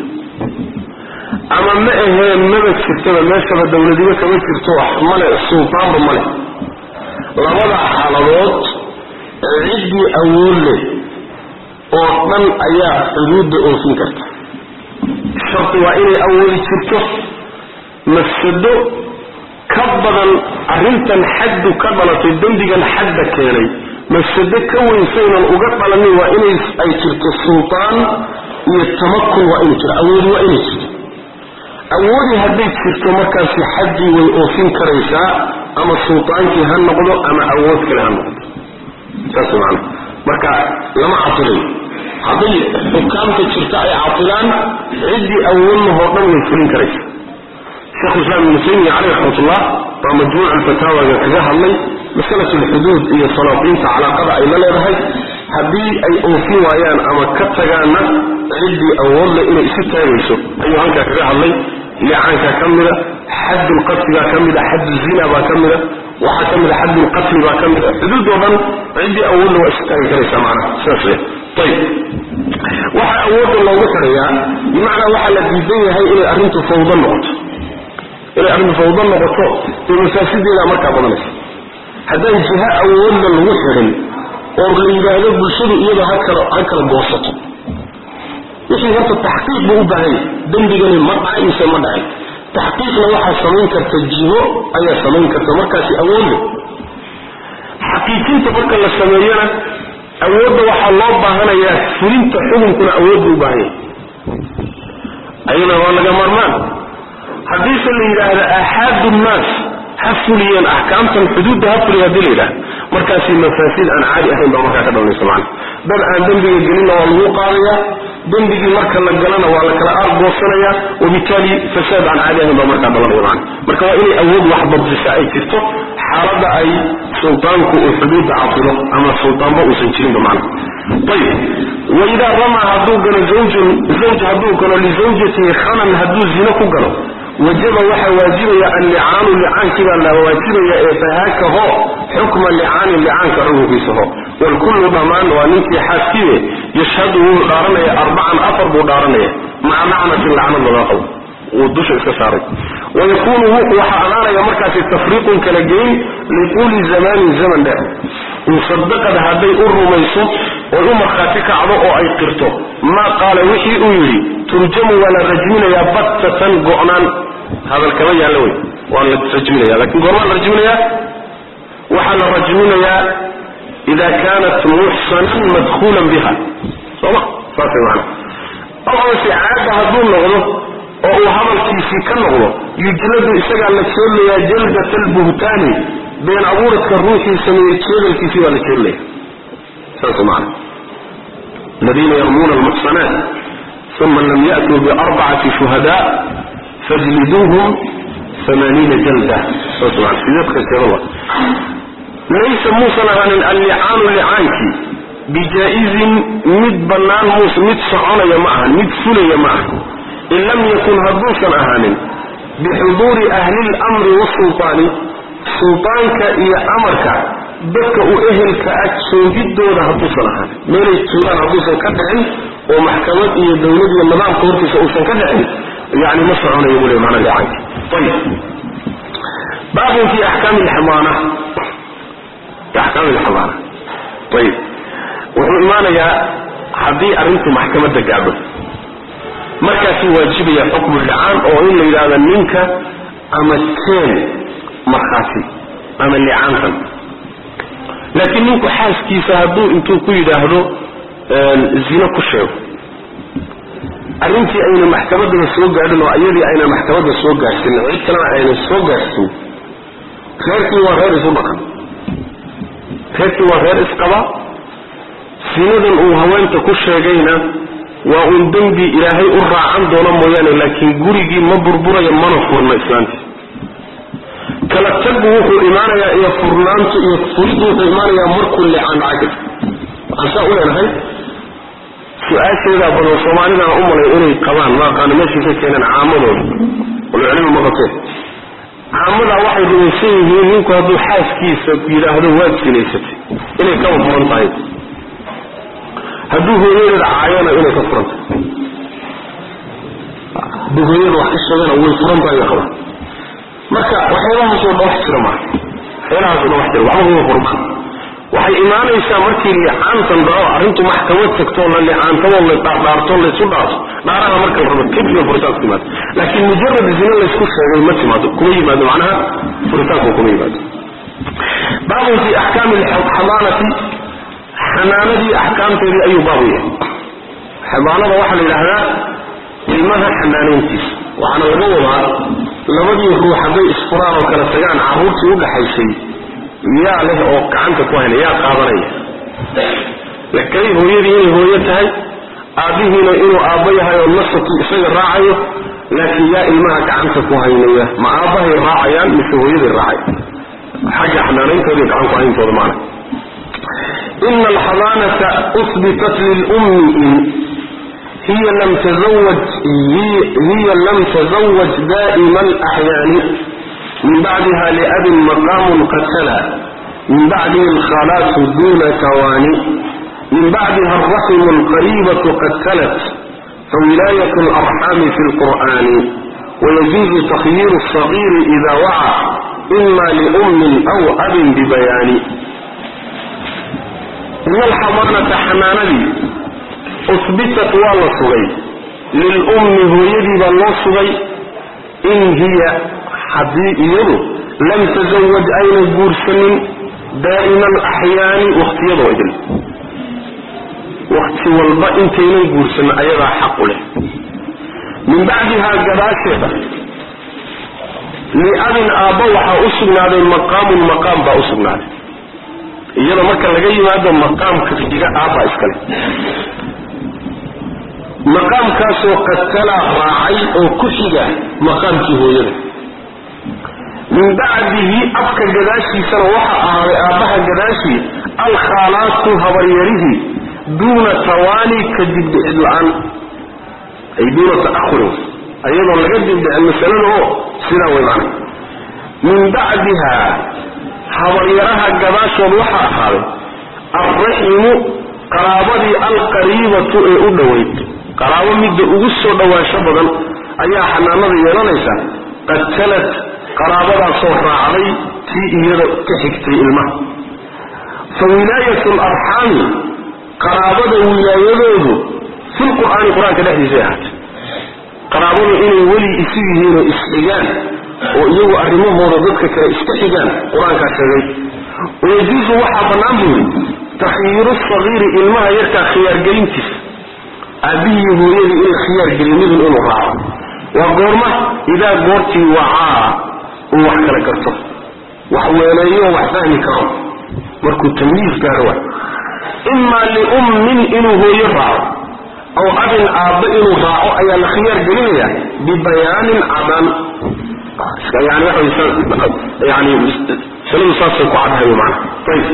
ama ma ahee maba jirtaba meeshaba dowladiba kama jirto male sultaanba male labada xaaladood ciddii awood leh oo dhan ayaa xuduudda oofin karta sharti waa inay awoodi jirto mafsado ka badan arrintan xaddu ka dhalatay dembigan xadda keenay mafsado ka weysaynan uga dhalanin waa inay ay jirto sultaan iyo tamakun waa inuu jiro awoodi waa inay jirto awoodi hadday jirto markaasi xaddii way oofin karaysaa ama sultaankii ha noqdo ama awood kale ha noqdo saas maana marka lama catilayo hadday xukaamta jirta ay catilaan ciddii awoodnahoo dhan way fulin karaysa shekhulislaam ibnu taymiya caleyh raxmatullah baa majmuuc alfataawaga kaga hadlay masalat alxuduud iyo salaatiinta calaaqada ay la leedahay haddii ay oofin waayaan ama ka tagaanna ciddii awoodle inay isu taagayso ayuu halkaa kaga hadlay licaankaa ka mida xaddulqatligaa ka mida xadduzina baa ka mida waxaa ka mida xaddulqatli baa ka mida xuduudoo dhan ciddii awoodle waa isu taagi karaysaa macnaha sidaas le ayib waxaa awoodda loogu xidhayaa bimacnaa waxaa la diidan yahay inay arrintu fawdo noqoto inay arrintu fawdo noqoto dee mafaasideedaa markaa badanaysa haddaan jiha awoodla lagu xidhin oo la yidhaahdo bulshadu iyada ha kala ha kala goosato wixii horta taxqiiq buu u baahan yahay dembigani ma dhacay mise ma dhacay taxqiiqna waxaa samayn karta jiho ayaa samayn karta markaasi awoodle xaqiijinta marka la sameeyana awoodda waxaa loo baahanayaa fulinta xukunkuna awood buu u baahan yahay ayadana waa laga maarmaan haddiise la yidhaahda aaxaadu nnaas ha fuliyeen axkaamtan xuduudda ha fuliya hadii la yidhahda markaasi mafaasid aan caadi ahayn baa markaa ka dhalanaysa macana dad aan dembiga gelinna waa lagu qaadayaa dembigii marka la galana waa la kala aargoosanayaa wabitaali fasaad aan caadi ahayn baa markaa dhalanaya macana marka waa inay awood wax badisa ay jirto xaaladda ay sultaanku uu xuduudda caqilo ama sultaanba uusan jirinba macana ayib waidaa ramaa hadduu galo zawjun zawj hadduu galo lizawjatihi khanan hadduu zino ku galo wajaba waxaa waajibaya allicaanu licaankii baa la waajibaya ee fahaakaho xukma licaani licaanka xukunkiisa ho walkullu dhammaan waa ninkii xaaskiibe yashhadu wuu dhaaranaya arbacan afar buu dhaaranaya maca lacnatin lacnad laga qabo wuu dusha iska saaray wayakuunu waxaa anaanaya markaasi tafriiqun kala geyn liquuli zamanin zaman dheer insadaqad hadday u rumayso oy u markhaati kacdo oo ay qirto maa qaala wixii uu yidhi turjamu waa la rajminayaa battatan go'naan hadal kama yaallo wey waa la rajminaya lakin goormaa la rajminayaa waxaa la rajminayaa ida kaanat muxsanan madkhuulan biha sooma saasay macana aw amase caada hadduu noqdo oo uu hadalkiisii ka noqdo yujladu isagaa la jeedlayaa jaldat albuhtaani been abuuradka ruuxii sameeyey jeedalkiisii baa la jeedlaya saas macana aladiina yarmuuna almuxsanaat uma lam ya'tuu biarbacati shuhadaa fajliduuhum amaaniina jalda saas mana sideedka jeedala laysa muusan ahaanin allicaanu licaankii bijaa-izin mid bannaan muus mid soconaya ma ahan mid fulaya ma aha in lam yakun hadduusan ahaanin bixuduuri ahli lamri wasultaani sultaanka iyo amarka dadka uu ehelka ah joogidooda hadduusan ahaanin meelay joogaan hadduusan ka dhicin oo maxkamad iyo dowlad iyo nidaamka hortiisa uusan ka dhicin yani ma soconayo buu le mana licaanki ayib baabun fi axkaami lxamaana axkaami lxamaana ayib wuxuu imaanayaa haddii arrintu maxkamadda gaadho markaasuu waajibaya xukmu licaan oo in la yidhaahdo ninka ama teen markhaati ama licaantan laakiin ninku xaaskiisa hadduu intuu ku yidhaahdo zino ku sheego arrintii ayna maxkamaddaba soo gaadhin oo iyadii ayna maxkamadda soo gaadhsin cid kalena ayna soo gaadhsin reerkii waa reer isu dhaqan reerkii waa reer isqaba sinadan uu haweenta ku sheegayna waa uun dembi ilaahay u raacan doono mooyaane laakiin gurigii ma burburayo mana furno islaantii kala tagu wuxuu imaanayaa iyo furnaantu iyo furidu wuxuu imaanayaa markuu licaan dhacay waxaan saa u leenahay su-aasheedaa badan soomaalida aan u malay inay qabaan ma aqaano meeshay ka keeneen caamadooda ulcilmi ma qabteen caamadaa waxay rumaysan yihiin ninku hadduu xaaskiisa yidhaahdo waad sinaysatay inay kaba furan tahay hadduu hooyadeeda caayana inay ka furan tahay hadduu hooyada wax ka sheegana way furan tahay bay qabaan marka waxyaabahaasoo dhan wax jira maaha waxyaalahaasoo dhan wax jira waxba kuma furmaan waxay imaanaysaa markii licaantan dhaco arrintu maxkamad tagtoo la licaantadoo la dhaardhaarto laysu dhaarto dhaaraha marka la rabo kadibna furitaanku timaado laakiin mujarad zina laysku sheegay ma timaado kuma yimaado macnaha furitaanku kuma yimaado baabun fi axkaami xadaanati xanaanadii axkaamteedii ayuu baabu yahay xadaanada waxaa la yidhaahdaa ilmaha xanaanayntiisa waxaana laga wadaa labadii ruux hadday isfuraan oo kala tagaan carruurtii u dhaxaysay yaa leh oo gacanta ku hayna yaa qaadanaya lakay hooyadii inay hooyo tahay aabbihiina inuu aabbo yahay oo nasabkii isaga raacayo laakiin yaa ilmaha gacanta ku haynaya ma aabbahay raacayaan mise hooyaday raacay xagga xanaanayntooda iyo gacan ku hayntooda maana ina alxadaanata uhbitat lilummi in hiya lam tazawaj hiya lam tazawaj daa'ima alaxyaani min bacdiha liabin maqaamun qad tala min bacdihi alkhalaatu duna tawaani min bacdiha alraximu alqariibatu qad talat fawilaayat alarxaami fi lqur'ani wayajuuzu takhyiiru alsagiiri ida waca ima liummin aw abin bibayaani ina alxadaanata xanaanadii uhbitat waa la sugay lilummi hooyadii baa loo sugay in hiya haddii iyadu lam tasawaj ayna guursanin daa'ima alaxyaani wakhtiyadoo idil wakhti walba intaynan guursanin ayadaa xaq u leh min bacdihaa gadaasheeda liabin aabba waxaa u sugnaaday maqaamun maqaam baa u sugnaaday iyada marka laga yimaado maqaamka xiga aabbaa iskale maqaamkaasoo qadtalaa raacay oo ku xiga maqaamkii hooyada min bacdihi afka gadaashiisana waxa ahaaday aabbaha gadaashii alkhaalaatu habaryarihii duuna tawaani ka dibdhicid la-aan ay duuna ta'ahurin ayadoon laga dibdhicin masalada oo sidaa way macna min bacdiha habaryaraha gadaashood waxa ahaaday alraximu qaraabadii alqariibatu ee u dhoweyd qaraabo midda ugu soo dhowaansho badan ayaa xanaanada yeelanaysa qad talat qaraabadaasoo raacday tii iyada ka xigtay ilmaha fa wilaayatu alarxaami qaraabada wilaayadoodu filqur'aani qur-aanka dhexdiisay ahaatay qaraabadu inay weli isu yihiin oo isxigaan oo iyagu arrimahooda dadka kale iska xigaan qur-aankaa sheegay wayajuusu waxaa bannaan buu yidhi takhyiiru sagiiri ilmaha yarkaa khiyaargelintiisa aabbihii hooyadii in la khiyaargeliyo midun inuu raaco waa goorma idaa goortii wacaa uu wax kala garto wax weeleeyo wax fahmi karo markuu tamyiis gaaro wa imaa liummin inuu hooyo raaco aw abin aabba inuu raaco ayaa la khiyaar gelinaya bibayaanin cadaan yani waxa yani masaladu saasay ku caddahay maana ayib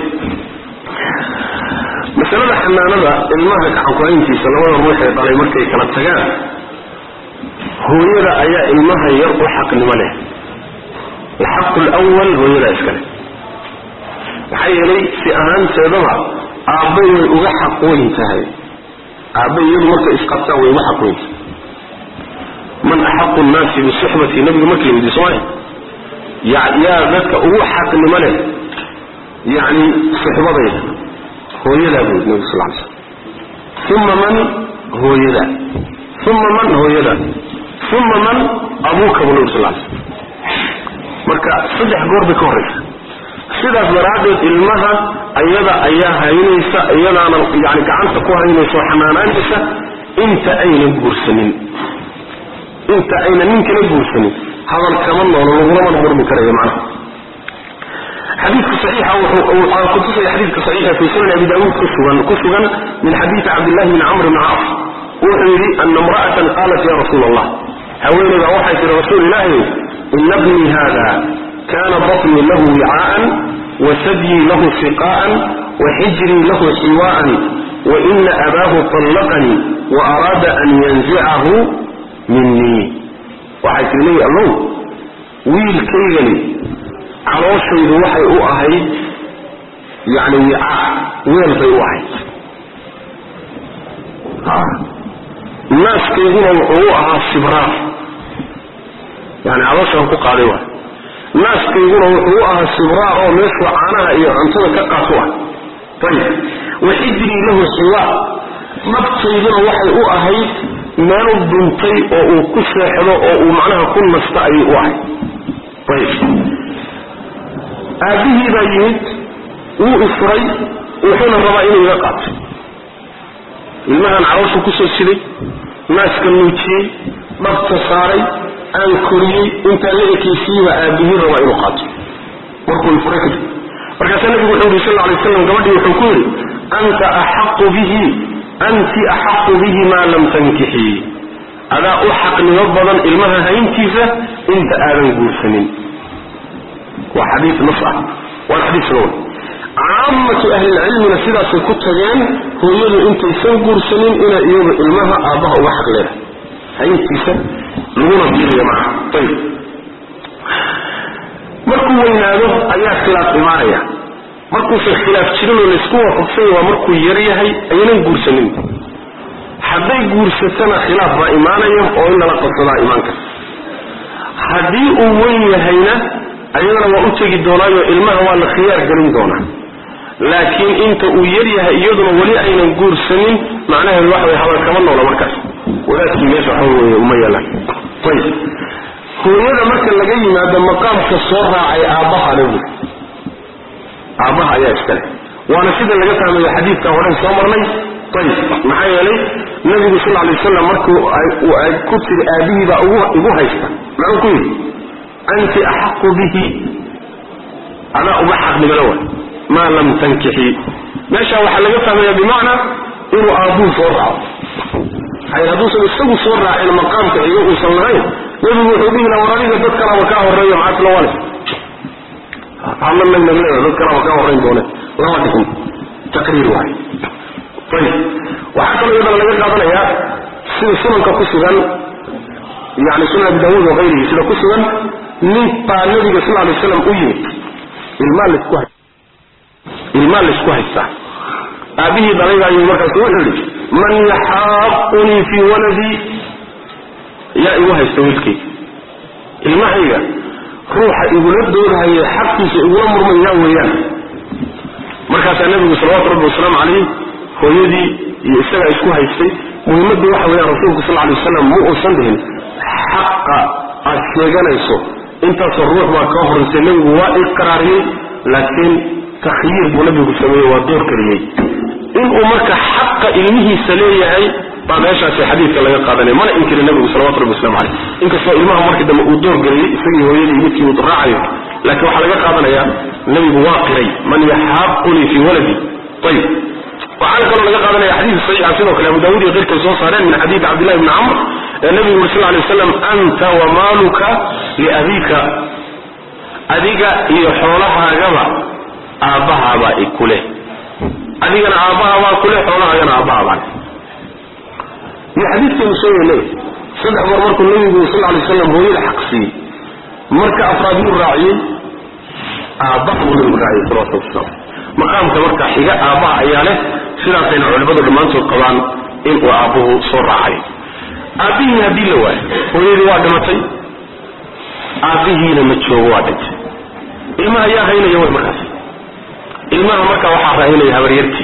masalada xanaanada ilmaha gacankuhayntiisa labada ruux ee dhalay markay kala tagaan hooyada ayaa ilmaha yar u xaqnimo leh alxaqu lwal hooyadaa iskale maxaa yeelay si ahaanteedaba aabbay way uga xaq weyn tahay aabbay iyadu markay isqabtaan way uga xaq weyn tahay man axaqu nnaasi bisuxbati nabigu markii la yidhi soomaalia yaa dadka ugu xaqnimo leh yacni suxbadayda hooyadaa buu yidhi nabigu sal ly slam uma man hooyadaa uma man hooyadaa uma man abuuka buu nabi sal ly slam marka saddex goor bay ka horraysa sidaas daraaddeed ilmaha ayada ayaa haynaysa iyadaana yani gacanta ku haynaysa oo xanaanaanaysa inta aynan guursanin inta aynan ninkana guursanin hadal kama noolo lagulamana murmi karayo macnaha xadiidka saxiixa wuxuu kutusaya xadiidka saxiixa fi sunan abi daawuud ku sugan ku sugan min xadiidi cabdillahi bni camr bni caas wuxuu yidhi ana imra'atan qaalat ya rasuula allah haweeneyda waxay tihi rasuul ilaahi ina bnii hada kana batnii lahu wicaa'an wasadyii lahu siqaa'an waxijrii lahu xiwaa'an waina abaahu طallaqanii waaraada an yanzicahu minii waxay tihi nebi allow wiilkaygani calooshaydu waxay u ahayd yani wicaa weel bay u ahayd naaskayguna wuxuu u ahaa sibraar yani calooshaan ku qaaday waay naaskayguna wuxuu u ahaa sibraar oo meeshuu caanaha iyo cuntada ka qaato ah ayib waxijrii lahu xiwaa nabtayduna waxay u ahayd meel duntay oo uu ku seexdo oo uu macnaha ku nasta ayay u ahayd ayib aabbihii baa yimid wuu isfuray wuxuuna rabaa inuu iga qaato ilmahan calooshu kusoo siday naaska nuujiyey dhabta saaray aan koriyey intaan la ekaysiiyeyba aabbihii rabaa inuu qaato markuu ifuray kadib markaasaa nabigu wuxuu yidhi sal lla alay waslam gabadhii wuxuu ku yidhi anta axaqu bihi anti axaqu bihi maa lam tankixii adaa u xaqnimo badan ilmaha hayntiisa inta aadan guursanin waa xadiis nas ah waana xadiis sugan caamatu ahlilcilmina sidaasay ku tageen hooyadu intaysan guursanin inay iyadu ilmaha aabbaha uga xaq leedahay hayntiisa laguna biiriyo maca ayib markuu weynaado ayaa khilaaf imaanaya markuusan khilaaf jirin oo laysku waafaqsanya waa markuu yar yahay aynan guursanin hadday guursatana khilaaf baa imaanaya oo in lala qabsadaa imaan karta haddii uu weyn yahayna ayadana waa u tegi doonaayo ilmaha waa la khiyaar gelin doonaa laakiin inta uu yar yahay iyaduna weli aynan guursanin macnaheedu waxa way habal kama noola markaas wadaadkii meesha waxa weye uma yeelaan ayib hooyada marka laga yimaado maqaamka soo raacay aabbaha le buuri aabbaha ayaa iskale waana sida laga fahmayo xadiidka horen soo marnay ayib maxaa yeelay nabigu sal lla lay wasalam markuu ay ku tiri aabbihii baa igu haysta muxuu ku yidhi anti axaqu bihi adaa uga xaqnimalo wa maa lam tankixii meesha waxaa laga fahmaya bimacnaa inuu aabbuu soo raaco hay hadduusan isagu soo raacin maqaamka xigo uusan lahayn nebigu wuxuu dhihi laha war adiga dad kalaba kaa horreeyo maxaa isla wale hadlanagna leeda dad kalaba kaa horrayn doone lama dhihin taqriir waayo ayib waxaa kaloo iyadana laga qaadanayaa sida sunanka ku sugan yani sunan abi daawuud wa hayrihi sida ku sugan nin baa nabiga sal lay slam u yimid ilmaa lasku hay ilmaa laysku haystaa aabbihii dalaybaayu markaasu wuxuu yidhi man yaxaaqunii fii waladii yaa igu haysta wiilkayga ilmahayga ruuxa igula doodahaya xaqiisa igula murmayaa weeyaan markaasaa nabigu salawatu rabbi wasalaamu calayh hooyadii iyo isagaa isku haystay muhimmaddu waxa weeyaan rasuulku sal lay wasalam ma uusan dhihin xaqa aad sheeganayso intaasoo ruux baa kaa horraysay nebigu waa iqraariyey laakiin takhyiir buu nabigu sameeyey waa door geliyey inuu marka xaqa ilmihiisa leeyahay baa meeshaasi xadiidka laga qaadanaya mana inkiri nabigu salawatu rabbi waslamu caleyh inkastoo ilmaha markii dambe uu door geliyey isagii hooyadii midkii uu raacayo laakiin waxaa laga qaadanayaa nabigu waa qiray man yaxaaqunii fii waladi ayib waxaana kaloo laga qaadanaya xadiid saxiixa sidoo kale abu daawud iyo keyrkay soo saareen min xadiidi cabdillahi bni camr ee nabigu uri sal lay waslam anta wamaaluka liabiika adiga iyo xoolahaagaba aabbahaabaa ikuleh adigana aabbahabaa kuleh xoolahaagana aabbahabaa iyo xadiidkeenu sheegaynay saddex goor markuu nabigu sal lay waslam hooyada xaq siiyey marka afraad yuu raaciyey aabbaha buu nabigu raaciyey salawatu wasalaam maqaamka marka xiga aabbaha ayaa leh sidaasayna culimmadu dhammaantood qabaan inuu aabbuhu soo raacay aabbihii haddii la waayo hooyadii waa dhimatay aabbihiina ma joogo waa dhintay ilmaha yaa haynaya way markaas ilmaha marka waxaa raahinaya habaryartii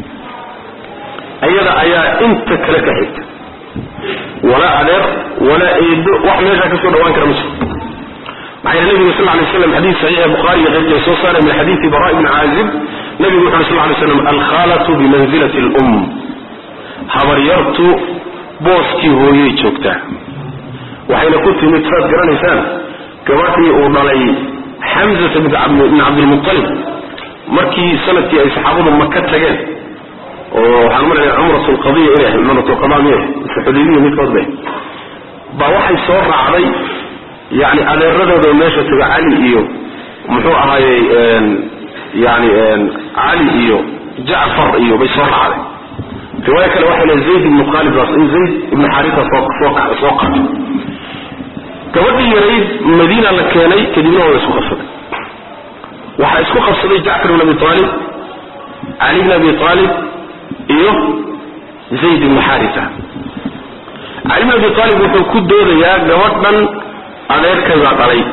ayada ayaa inta kale ka xigta walaa adeer walaa eedo wax meeshaa ka soo dhawaan kara ma jiro maxaa yeel nabiga sal lay slam xadiis saxiixa bukhaari iyo keyrkay soo saaray min xadiisi bara ibni caazib nabigu wuxu uri sal lay slam alkhaalatu bimanzilati alum habaryartu booskii hooyay joogtaa waxayna ku timid saad garanaysaan gabadhii uu dhalay xamzata bn cabdilmualib markii sanadkii ay saxaabadu maka tageen oo waxaan maranaya cumrat lqadiya inay ahayd cumrat lqada miyay mise xudaybiya midkood bay baa waxay soo raacday yani adeeradooda meesha taga cali iyo muxuu ahaayey yani cali iyo jacfar iyo bay soo raacday riwaayo kale waxay leeay zayd ibnu khaalid baa zayd ibnu xaarisa soo soo soo qaatay gabadhii yarayd madiina la keenay kadibna waa isku qabsaday waxaa isku qabsaday jacfar ibn abi aalib cali bn abi aalib iyo zayd ibnu xaarisa cali bn abi aalib wuxuu ku doodayaa gabadhan adeerkay baa dhalay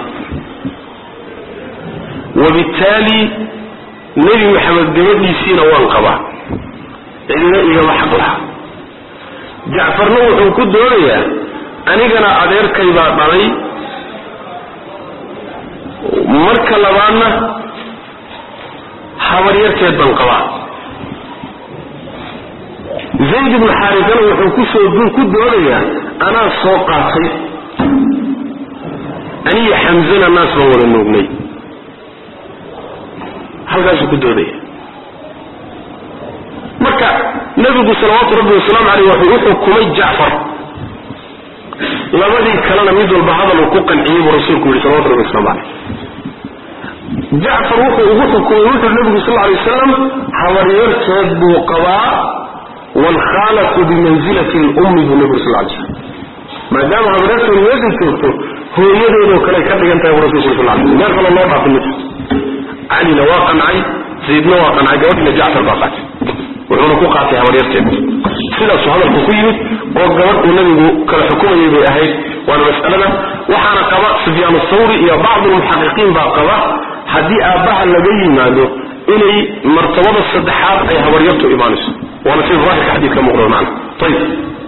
wabittaali nebi maxamed gabadhiisiina waan qabaa cidina igama xaq laha jacfarna wuxuu ku doodayaa anigana adeerkay baa dhalay marka labaadna habaryarteed baan qabaa zayd ibnu xaarisana wuxuu kusoo ku doodayaa anaa soo qaatay aniyo xamzana naas baan wada noognay halkaasuu ku doodaya marka nebigu salawaatu rabbi wasalaamu caleyh wuxuu u xukumay jacfar labadii kalena mid walba hadal uu ku qanciyey buu rasuulku yihi salawatu rabbi waslamu caleyh jacfar wuxuu ugu xukumay wuxuu nebigu sal alay wasalam habaryarteed buu qabaa waalkhaalatu bimanzilati lummi buu nebigu sal lay slam maadaama habaryarteedu meesha joogto hooyadeedoo kale ka dhigan tahay buu rasulku sal lay meel kale loo dhaafin mid calina waa qancay zaydna waa qancay gabadhina jacfar baa qaatay wuxuuna ku qaatay habaryarteed sidaasuu hadalku ku yimid oo gabadh uu nabigu kala xukumayay bay ahayd waana mas'alada waxaana qaba sufyaan athawri iyo bacdu lmuxaqiqiin baa qaba haddii aabbaha laga yimaado inay martabada saddexaad ay habaryartu imaanayso waana sida daahirka xadiidka muuqda macna ayib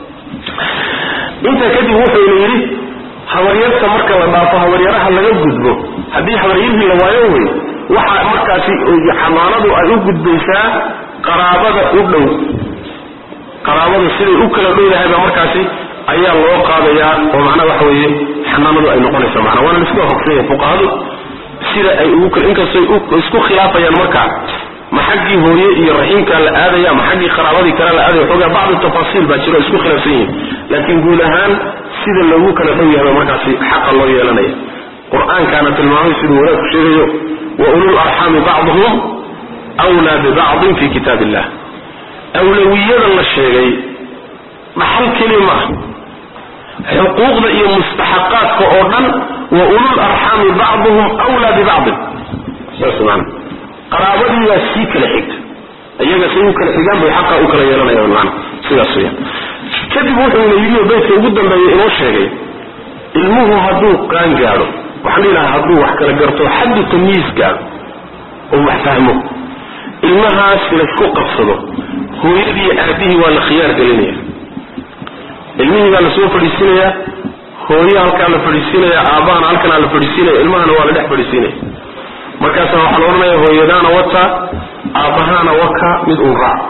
intaa kadib wuxuuna yidhi habaryarta marka la dhaafo habaryaraha laga gudbo haddii habaryarhii la waayo wey waxa markaasi xamaanadu ay u gudbaysaa qaraabada u dhow qaraabada siday u kala dhowdahay baa markaasi ayaa loo qaadayaa oo macnaha waxa weeye xanaanadu ay noqonaysa macna waana laisku waafaqsanya fuqahadu sida ay ugu kala inkastay isku khilaafayaan markaa ma xaggii hooye iyo raxiimkaa la aadaya ma xaggii qaraabadii kale la aadaya xoogaa bacdu tafaasiil baa jiro isku khilaafsan yihin laakiin guud ahaan sida loogu kala dhow yahay baa markaasi xaqa loo yeelanaya qur-aankaana tilmaamay siduu wanaagku sheegayo wa ulul arxaami bacduhum wlaa bibacdin fi kitaab illah awlawiyada la sheegay dhaxal keli maaha xuquuqda iyo mustaxaqaadka oo dhan wa ulul arxaami bacduhum wlaa bibacdin saas maana qaraabadiibaa sii kala xigta iyaga say u kala xigaan bay xaqa u kala yeelanayaan maana sidaas weyaan kadib wuxuuna yidhi beydka ugu dambeeya inoo sheegay ilmuhu hadduu qaan gaadho waxaan dhihi hadduu wax kala garto xaddu tamyiis gaadho oo wax fahmo ilmahaas laysku qabsado hooyadii aabihii waa la khiyaar gelinaya ilmihii baa lasoo fadhiisinayaa hooye halkaa la fadhiisinaya aabbahana halkanaa la fadhiisinaya ilmahana waa la dhex fadhiisinaya markaasa waxaa la odhanaya hooyadaana wata aabbahaana waka mid uu raac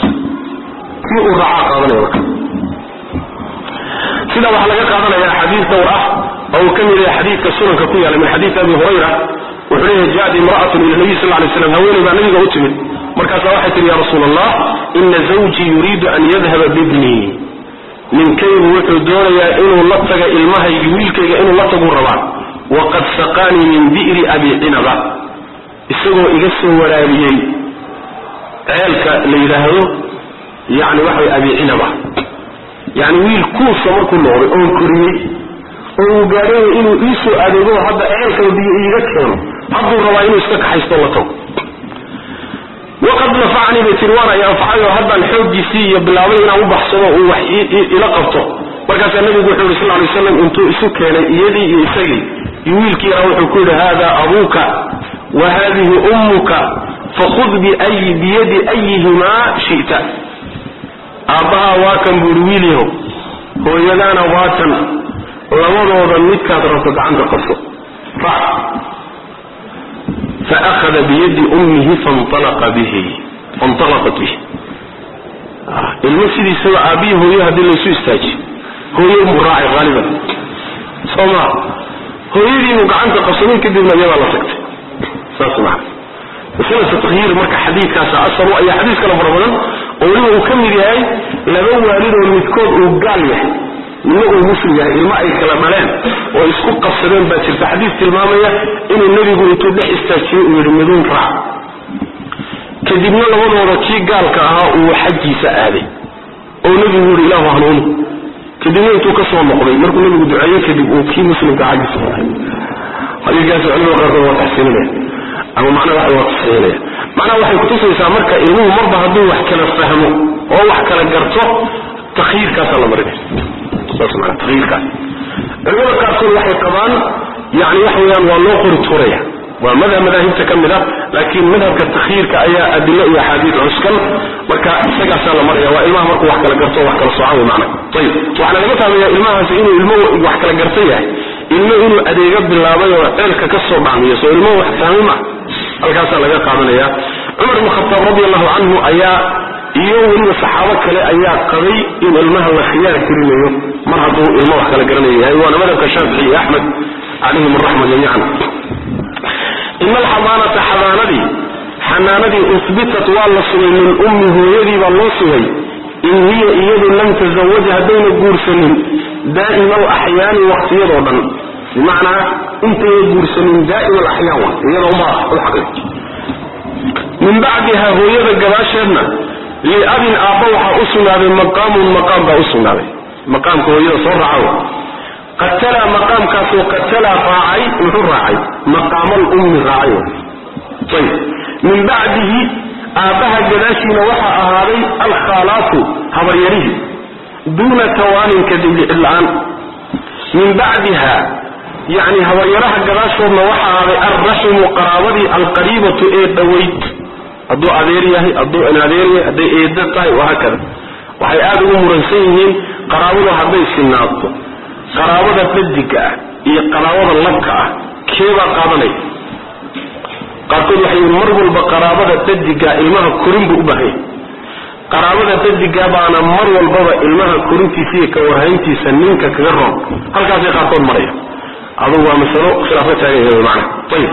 kii uu raacaa qaadanaya marka sidaa waxaa laga qaadanaya xadiis dhowr ah oo uu ka mid yahay xadiidka sunanka ku yaala min xadiisi abi hurayra wuxuu leeyahay jaءat imra'atun ila nabiy sal lay slam haweeney baa nabiga u timid markaasaa waxay tihi ya rasuula allah ina zawjii yuriidu an yadhaba bibnii ninkaygu wuxuu doonayaa inuu la taga ilmahaygi wiilkayga inuu la taguu rabaa waqad saqaanii min bi'ri abi cinaba isagoo iga soo waraabiyey ceelka la yidhaahdo yani waxa way abi cinaba yani wiil kuusa markuu noqday oon koriyey oo uu gaadhay inuu ii soo adeego hadda ceelkaba biyo iiga keeno hadduu rabaa inuu iska kaxaysto la tago waqad nafacanii bay tiri waan ay anfacay oo haddaan xooggiisii iyo bilaabay inaan u baxsado uu wax ila qabto markaasaa nabigu wuxuu yidhi sal lay slam intuu isu keenay iyadii iyo isagii iyo wiilkii yaraa wuxuu ku yidhi hada abuuka wa hadihi ummuka fakhud biyadi ayihimaa shi'ta aabbahaa waa kan buuhi wiilyahow hooyadaana waa tan labadooda midkaad rabto gacanta qabso raac faahada biyadi ummihi fanalaqa bihi fanalaqat bihi ilmo sidiisaba aabbihi hooyo haddii laysu istaajiyo hooyo buu raacay haaliban soo maa hooyadiibuu gacanta qabsaday kadibna iyadaa la tagtay saas macana masalatu takyiir marka xadiidkaasa asal u ayaa xadiis kale fara badan oo weliba uu ka mid yahay laba waalid oo midkood uu gaal yahay midna uu muslim yahay ilmo ay kala dhaleen oo isku qabsadeen baa jirta xadiis tilmaamaya inuu nebigu intuu dhex istaajiyey uu yidhi miduun raac kadibna labadooda kii gaalka ahaa uu xaggiisa aaday oo nebigu yidhi ilaahu hanuuni kadibna intuu ka soo noqday markuu nebigu duceeyey kadib uu kii muslimka xaggiisa maray xadiiskaas culimada qaarkood waa taxsiinaya ama macnaha waxa waa taxsiinaya macnaha waxay kutusaysaa marka ilmuhu marba hadduu wax kala fahmo oo wax kala garto takyiirkaasaa la marinaya saas maana takyiirkaas culimada qaarkood waxay qabaan yani waxa weeyaan waa loo qori tuuraya waa madhab madaahibta ka mid a laakiin madhabka takyiirka ayaa adilo iyo axaadiis cuskan marka isagaasaa la maraya waa ilmaha markuu wax kala garto wax kala soocan wey macna ayib waxaana laga fahmaya ilmahaasi inuu ilmo wax kala garta yahay ilmo inuu adeega bilaabay oo ceelka ka soo dhacmiyo soo ilmo wax fahmi ma halkaasaa laga qaadanaya cumar ibn khataab radi allahu canhu ayaa iyo weliba saxaabo kale ayaa qabay in ilmaha la khiyaar gelinayo mar hadduu ilmo wax kala garanayo yahay waana madhabka shaafici iyo axmed calayhim araxma jamiican ina alxadaanata xadaanadii xanaanadii usbitat waa la sugay min ummi hooyadii baa loo sugay in hiya iyadu lam tasawaj haddayna guursanin daa'ima alaxyaani waqtiyadoo dhan bimacnaa intayna guursanin daa'ima alaxyaan wa iyadoo ma uxaqi min bacdiha hooyada gabaasheedna liabin aabba waxaa u sugnaaday maqaamun maqaam baa u sugnaaday maqaamka hooyada soo raacaw qatalaa maqaamkaasoo qatalaa raacay muxuu raacay maqaamal ummi raacay ayb min bacdihi aabbaha gadaashiina waxaa ahaaday alkhaalaatu habaryarihii duuna tawaanin kadib lixid la-aan min bacdiha yacni habaryaraha gadaashoodna waxaa ahaaday alraximu qaraabadii alqariibatu ee dhowayd hadduu adeer yahay hadduu inadeer yahay hadday eeda tahay wahaakada waxay aada ugu muransan yihiin qaraabadu hadday sinaato qaraabada dadiga ah iyo qaraabada labka ah keebaa qaadanaya qaarkood waxay yihin mar walba qaraabada dadiga ilmaha korin buu u baahanya qaraabada dadiga baana mar walbaba ilmaha korintiisa iyo ka warhayntiisa ninka kaga roon halkaasay qaarkood maraya adugu waa masalo khilaafka taagan mana ayib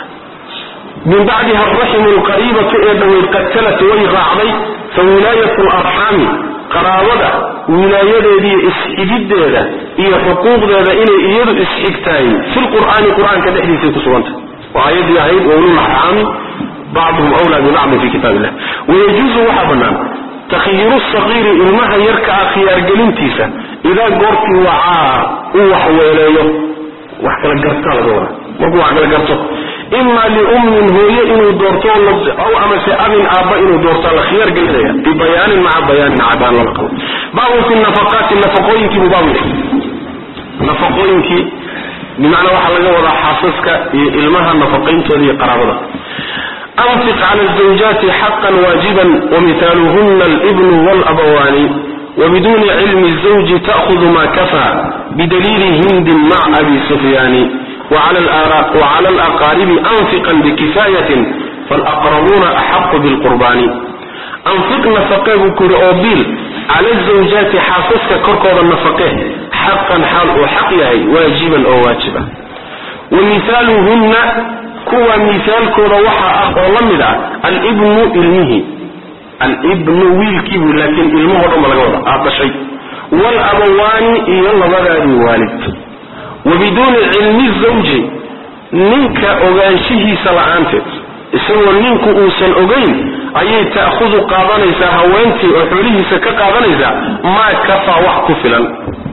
min bacdiha araximu alqariibatu ee dhaweyd qatalat way raacday fa wilaayatu larxaami qaraabada wilaayadeediiyo isxigiddeeda iyo xuquuqdeeda inay iyadu isxigtahay filqur'aani qur-aanka dhexdiisay ku sugantah waa aayaddii ahayd waululaxraami bacduhum wlaa bibacdin fi kitaab illah wayajuusu waxaa bannaan takhyiiru saqiiri ilmaha yarka ah khiyaargelintiisa idaa goortii wacaa uu wax weeleeyo wax kala gartaa laga wadaa markuu wax kala garto ima liummin hooye inuu doorto aw amase abin aabba inuu doortaa la khiyaar gelinaya bibayaanin maca bayaanin cadaan lama qabo baabun fi nafaqaati nafaqooyinkii buu baabu yahay nafaqooyinkii bimacnaa waxaa laga wadaa xaasaska iyo ilmaha nafaqayntooda iyo qaraabada anfiq cala zawjaati xaqan waajiban wamithaaluhuna alibnu walabawaani wbiduni cilmi zawji ta'hudu ma kafaa bidaliili hindin maca abi sufyaani wcala alaqaaribi anfiqan bikifaayatin falaqrabuuna axaqu bilqurbaani anfiq nafaqee buu ku yidhi oo biil cala zawjaati xaasaska korkooda nafaqee xaqan xaal uu xaq yahay waajiban oo waajiba wa mihaaluhunna kuwa mihaalkooda waxaa ah oo la mid ah alibnu ilmihi alibnu wiilkiibuu laakiin ilmahoo dhan ba laga wada aad dhashay walabawaani iyo labadaadii waalid wabiduuni cilmi zawji ninka ogaanshihiisa la-aanteed isagoo ninku uusan ogayn ayay ta'khudu qaadanaysaa haweentii oo xoolihiisa ka qaadanaysaa maa kafaa wax ku filan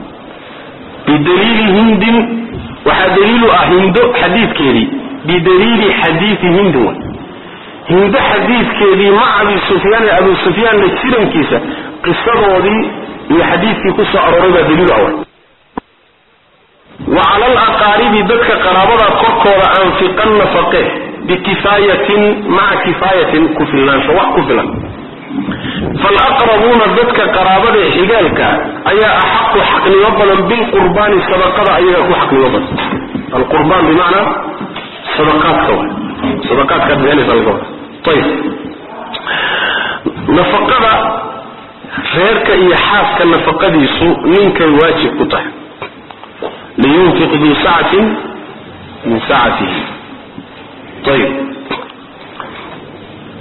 bidaliili hindin waxaa daliilu ah hindo xadiidkeedii bidaliili xadiidi hindin way hindo xadiidkeedii maca abi sufyaan ee abu sufyaanna jirankiisa qisadoodii iyo xadiidkii ku soo arooray baa daliilu ah way wa cala alaqaaribi dadka qaraabada korkooda anfiqan nafaqe bikifaayatin maca kifaayatin ku filnaansho wax ku filan falaqrabuuna dadka qaraabada ee xigaalka ayaa axaqu xaqnimo badan bilqurbaani sadaqada ayagaa ku xaqnimo badan alqurbaan bimacnaa sadaqaadka wa sadaqaadkaad bixinaysa laga wada ayib nafaqada reerka iyo xaaska nafaqadiisu ninkay waajib ku tahay liyunfiq duu sacatin min sacatihi ayib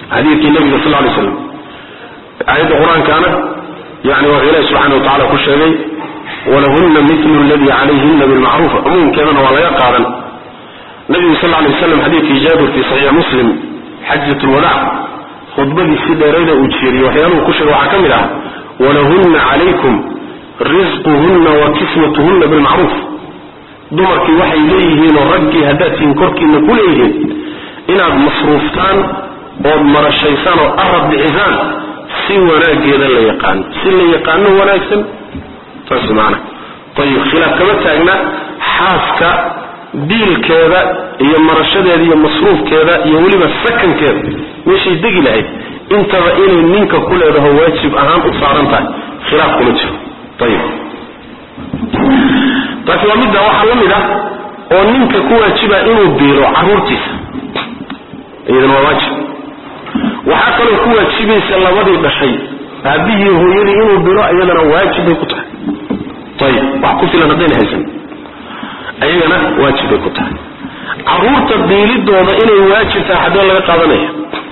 xadiidkii nabiga sal lay slam aayadda qur-aankaana yani wuxuu ilahi subxana wa tacala ku sheegay walahunna milu ladii calayhina bilmacruuf umuumkeedana waa laga qaadan nabigu sal lay waslam xadiidkii jaabir fi saxiix muslim xajat lwadaac khudbadiisii dheerayda uu jeeriyey waxyaaluhu ku sheegay waxaa ka mid ah walahunna calaykum risquhunna wa kiswatuhunna bilmacruuf dumarkii waxay leeyihiin oo raggii haddaad tihiin korkiina ku leeyihiin inaad masruuftaan ood marashaysaan oo arab bixisaan si wanaageeda la yaqaano si la yaqaano wanaagsan saas maana ayib khilaaf kama taagna xaaska diilkeeda iyo marashadeeda iyo masruufkeeda iyo weliba sakankeeda meeshay degi lahayd intaba inay ninka ku leedaho waajib ahaan u saaran tahay khilaaf kuma jiro ayib taasi waa midda waxaa la mid ah oo ninka ku waajiba inuu biilo caruurtiisa iyadana waa waajib waxaa kaloo ku waajibaysa labadii dhashay aabihii hooyadii inuu bilo iyadana waajib bay ku tahay ayib wax ku filan haddayna haysan ayagana waajib bay ku tahay caruurta biilidooda inay waajib tahay haddee laga qaadanaya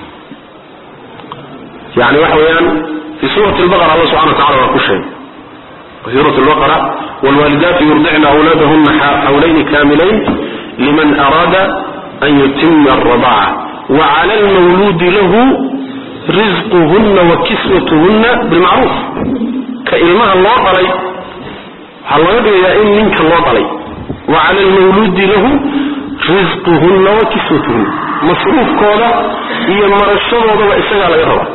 yani waxa weeyaan fi suurati lbaqara alla subxana wa tacala waa ku sheegay suurat lbaqara wlwaalidaatu yurdicna awlaadahuna xawlayni kaamilayn liman araada an yutima alradaca wacala almawluudi lahu risquhunna wa kiswatuhunna bilmacruuf ka ilmaha loo dhalay waxaa laga dhigayaa in ninka loo dhalay wa cala almawluudi lahu risquhunna wa kiswatuhunna masruufkooda iyo marashadoodaba isagaa laga rabaa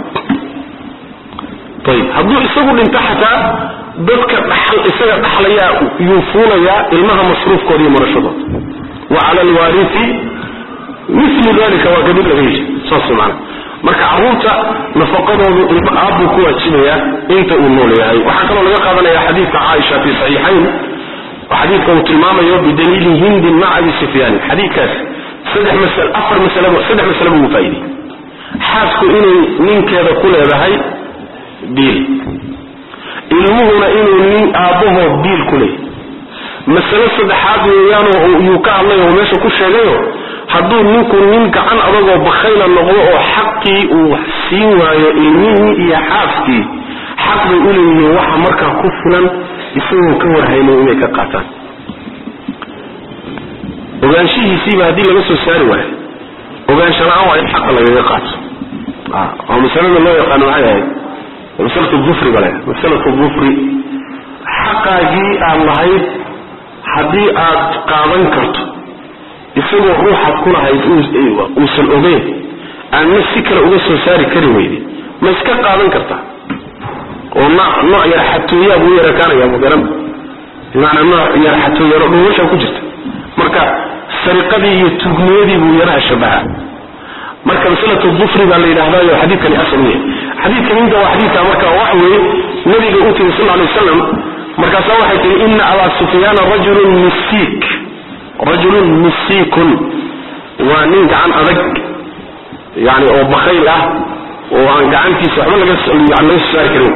ayib hadduu isagu dhinto xataa dadka dhaxal isaga dhaxlayaa yuu fuulayaa ilmaha masruufkooda iyo marashadooda wa cala alwaarithi milu dalika waa kadib laga heshay saas maana marka caruurta nafaqadoodu ilma aabbuu ku waajibayaa inta uu nool yahay waxaa kaloo laga qaadanaya xadiidka caaisha fi saxiixayn xadiidka uu tilmaamayo bidaliili hindin maca abi sufyaan xadiidkaas saddex masal afar masal saddex masale buu faaidey xaasku inay ninkeeda ku leedahay biil ilmuhuna inuu nin aabbahood biil ku leeyahy masale saddexaad weeyaanoo yuu ka hadlay oo meesha ku sheegayo hadduu ninku nin gacan adagoo bakhayla noqdo oo xaqii uu siin waayo ilmihii iyo xaaskii xaq bay u leeyihiin waxa markaa ku filan isagoo ka warhayno inay ka qaataan ogaanshihiisiiba haddii laga soo saari waayo ogaansho la-aan waa in xaqa lagaga qaato oo masalada loo yaqaano maxay ahayd masalatu dufri bale masalatu dufri xaqaagii aad lahayd haddii aad qaadan karto isagoo ruuxaad ku lahayd uusan ogeyn aadna si kale uga soo saari kari weyde ma iska qaadan kartaa oo nooc yar xatooyaa buu yarakaanaya magaran bimaanaa nooc yar xatooyaro dhuumasha ku jirta marka sariqadii iyo tugniyadii buu yaraha shabaha marka masalatu dufri baa la yidhahdayo xadiidkani asal u yahay xadiidkan inta waa xadiidka marka wax weeye nabiga u tiri sal alay wasalam markaasaa waxay tihi ina abaa sufyaana rajulun misiik rajulun misiikun waa nin gacan adag yani oo bakayl ah oo aan gacantiisa waxba laga laga soo saari karin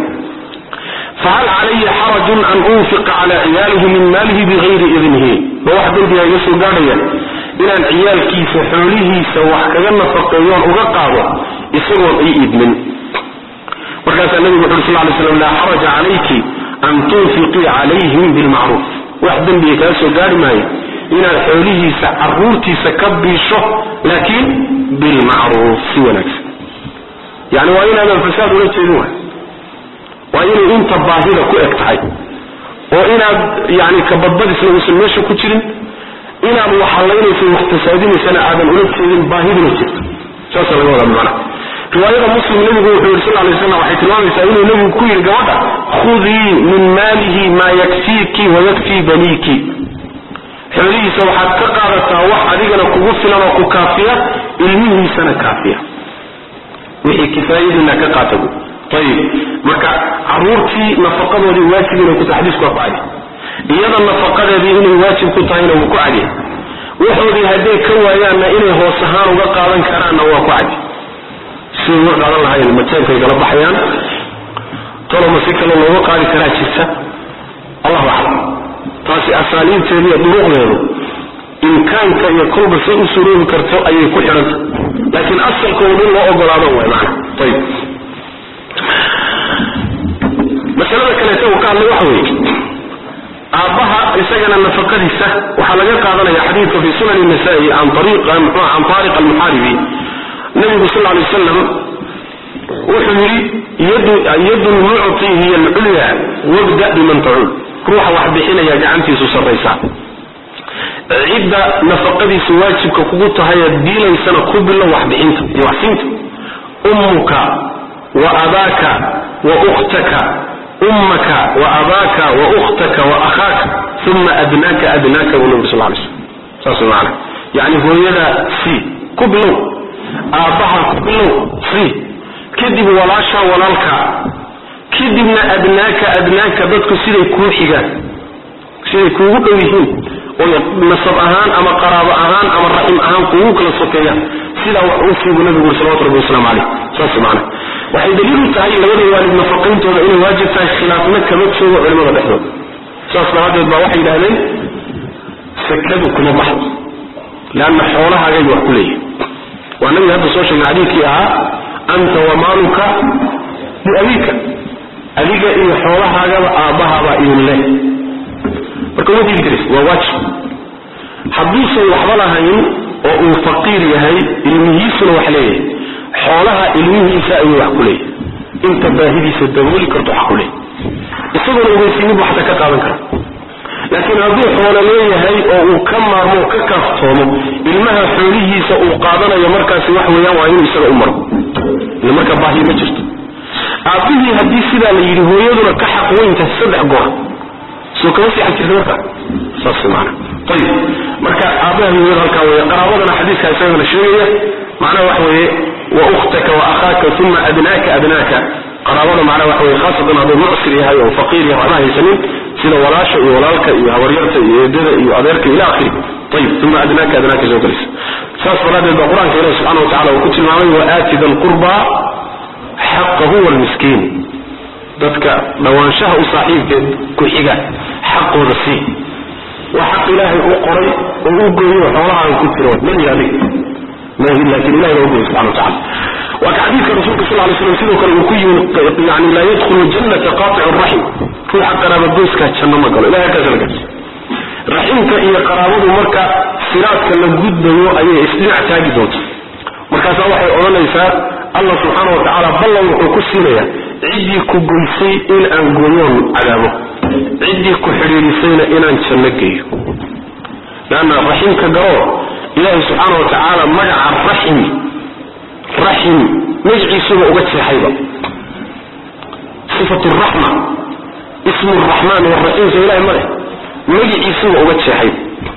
fahal calaya xarajun an unfiqa cala ciyaalihi min maalihi bigayri idnihi ma wax dembiga iga soo gaadhaya inaan ciyaalkiisa xoolihiisa wax kaga nafaqeeyoon uga qaado isagoon ii idmin markaasaa nabigu wuxu uri sal lay slam laa xaraja calayki an tunfiqii calayhim bilmacruuf wax dembiga kaga soo gaari maayo inaad xoolihiisa caruurtiisa ka biisho laakiin bilmacruuf si wanaagsan yani waa inaadan fasaad ula jeedin waay waa inay inta baahida ku eg tahay oo inaad yani kabadbadisna uusan meesha ku jirin inaad waxalaynaysa waxfasaadinaysana aadan ula jeedin baahiduna jirto saasa laga wadaa macna riwaayada muslim nabigu wuxuu yidhi sal lay slam waxay tilmaamaysaa inuu nabigu ku yidhi gabadha khudii min maalihi maa yakfiiki wayakfii baniiki xoolihiisa waxaad ka qaadataa wax adigana kugu filan oo ku kaafiya ilmihiisana kaafiya wixii kifaayadiina ka qaata bu ayib marka caruurtii nafaqadoodii waajib inay ku tahay xadiisku waa ku cadi iyada nafaqadeedii inay waajib ku tahayna wuu ku cadi waxoodii hadday ka waayaanna inay hoos ahaan uga qaadan karaanna waa ku cadi siday uga qaadan lahayn mateenkay kala baxayaan toloma si kale looga qaadi karaa jirta allahu aclam taasi asaaliibteeda iyo duruqdeedu imkaanka iyo kolba say u suroobi karto ayay ku xidhanta laakiin asalkooda in loo ogolaado way maana ayib masalada kaleeta uu ka hadlay waxa weeye aabbaha isagana nafaqadiisa waxaa laga qaadanaya xadiidka fi sunan nasaa-i an ariq mxua can taariq almuxaaribi nabigu sal lay wasalam wuxuu yidhi yadu lmucti hiya alculya wabda biman tacuul ruuxa wax bixinaya gacantiisu sarraysaa cidda nafaqadiisa waajibka kugu tahayaad diilaysana ku bilo waxbixinta iyo waxsiinta ummuka wa abaaka wa ukhtaka ummaka wa abaaka wa ukhtaka wa akhaaka uma adnaaka adnaaka buu nabi sal lay slm saas maana yani hooyada sii ku bilow aabbaha ku bilow sii kadib walaasha walaalka kadibna adnaaka adnaaka dadku siday kuu xigaan siday kuugu dhow yihiin oo nasab ahaan ama qaraabo ahaan ama raxim ahaan kuugu kala sokeeyaan sidaa wax uu siibu nabigu uri salawatu rabbi wasalaamu caleyh saas maana waxay daliil u tahay labada waalid nafaqayntooda inay waajib tahay khilaafna kama joogo culimada dhexdooda saas daraaddeed baa waxay yidhahdeen sakadu kuma baxdo leanna xoolahaagay wax ku leeyihin waa nabiga hadda soo sheegnay xadiidkii ahaa anta wamaaluka liabiika adiga iyo xoolahaagaba aabbahabaa idin leh marka uma diidi karaysa waa waajib hadduusan waxba lahayn oo uu faqiir yahay ilmihiisuna wax leeyahay xoolaha ilmihiisa ayuu wax ku leeyahay inta baahidiisa dabooli karto wax ku leeyahay isaguna ugeysiinid waxta ka qaadan kara laakiin hadduu xoolo leeyahay oo uu ka maarmo o ka kaaftoomo ilmaha xoolihiisa uu qaadanayo markaasi wax weeyaan waa inuu isaga u maro ila marka baahi ma jirto aabbihii haddii sidaa la yidhi hooyaduna ka xaq weynta saddex goor soo kama sii xag jirta marka saas maana ayib marka aabbaha hooyada halkaa weeye qaraabadana xadiiska isagana sheegaya macnaha waxa weeye wa ukhtaka wa akhaaka uma adnaaka adnaaka qaraabada macnaha waxa weye khaasatan hadduu mucsir yahay oo faqiir yahay waxba haysanin sida walaasha iyo walaalka iyo habaryarta iyo eedada iyo adeerka ila akhiri ayib uma adnaaka adnaaka soo galaysa saas daraaddeed baa qur-aanka ilahi subxana wa tacala uu ku tilmaamay waaati da lqurba xaqahu walmiskiin dadka dhawaanshaha u saaxiibkeed ku xiga xaqooda sii waa xaq ilaahay u qoray oo u gooyo xoolahaaga ku jiro mani adig mahi laakiin ilahay baa u gooyay subxana wa tacala waa ka xadiidka rasuulka sal lay slam sidoo kale uu ku yimi yani laa yadkhulu jannata qaatic raxim ruuxa qaraabagoyskaa janno ma galo ilahay halkaas la gaarsi raximka iyo qaraabadu marka siraadka la gudbayo ayay isdhinac taagi doonta markaasaa waxay odhanaysaa allah subxaana wa tacaala ballan wuxuu ku siinayaa ciddii ku goysay in aan gooyoon cadaabo ciddii ku xidhiidhisayna inaan janno geeyo leanna raximka galo ilaahay subxaana wa tacaala magaca raxim raxim magaciisuba uga jeexayba sifatu raxma ismu raxmaan waraxiim soo ilahay ma leh magiciisuba uga jeexay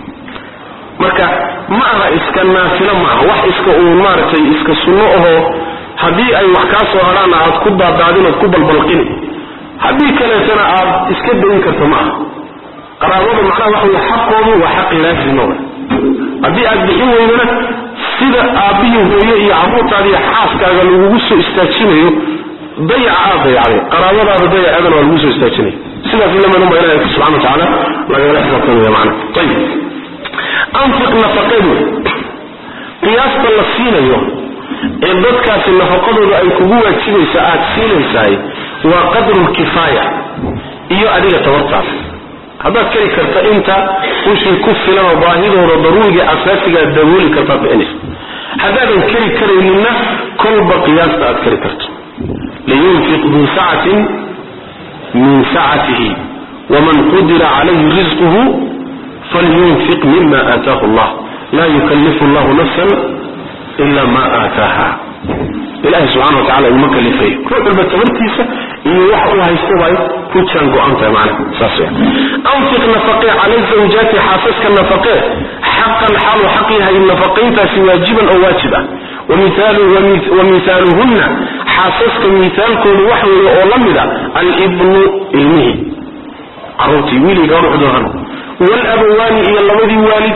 marka ma aha iska naafilo maaha wax iska uun maaragtay iska sunno ahoo haddii ay wax kaa soo hadhaana aad ku daadaadin ood ku balbalqini haddii kaleetana aad iska dayin karto ma aha qaraabada macnaha waxa wey xaqoodu waa xaqi laazima w haddii aad bixin weydana sida aabbihii hooye iyo caruurtaadiiyo xaaskaaga lagugu soo istaajinayo dayaca aad dayacday qaraabadaada dayaceedana waa lagu soo istaajinaya sidaas ilamanunba ilahi subxana wa tacaala lagala xisaabtamaya macna ayib anfiq nafaqedu qiyaasta la siinayo ee dadkaasi nafaqadooda ay kugu waajibayso aad siinaysaay waa qadrulkifaaya iyo adiga tabartaas haddaad keli karta inta wishii ku filan oo baahidooda daruuriga asaasigaa dabooli kartaad bixinaysa haddaadan keli karayninna kolba qiyaasta aad keli karto liyunfiq duu sacatin min sacatihi waman qudira calayhi risquhu falyunfiq mima aataahu allah laa yukallifu llahu nafsan ila ma aataaha ilahi subxana wa tacala iguma kalifayo ruux walba tabartiisa iyo wax uu haysto bay ku jaan go-an tahay macna saas weya anfiq nafaqee cala zawjaati xaasaska nafaqee xaqan xaalu xaq yahay nafaqayntaasi waajiban oo waajib ah wa mihaaluhunna xaasaska mihaalkoodu wax weeye oo la mida alibnu ilmihi caruurtii wiilii gabadhuxdoohan walabawaani iyo labadii waalid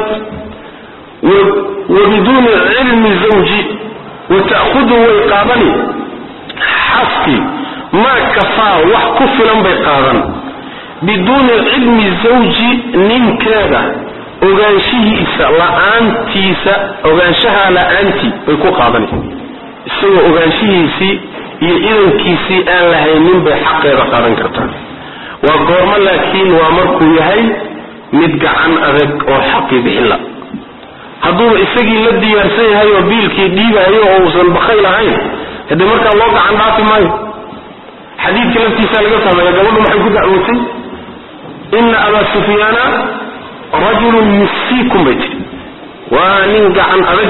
wa biduuni cilmi zawji wata'hudu way qaadani xaskii maa kafaa wax ku filan bay qaadan biduuni cilmi zawji ninkeeda ogaanshihiisa la-aantiisa ogaanshaha la-aantii bay ku qaadanaysa isagoo ogaanshihiisii iyo idankiisii aan lahaynin bay xaqeeda qaadan kartaa waa goormo laakiin waa markuu yahay mid gacan adag oo xaqii bixinla hadduuba isagii la diyaarsan yahay oo biilkii dhiibayo oo uusan bakayl ahayn hadee markaa loo gacan dhaafi maayo xadiidka laftiisa laga fahmaya gabadhu maxay ku dacwootay ina abaa sufyaana rajulun musiikun bay tiri waa nin gacan adag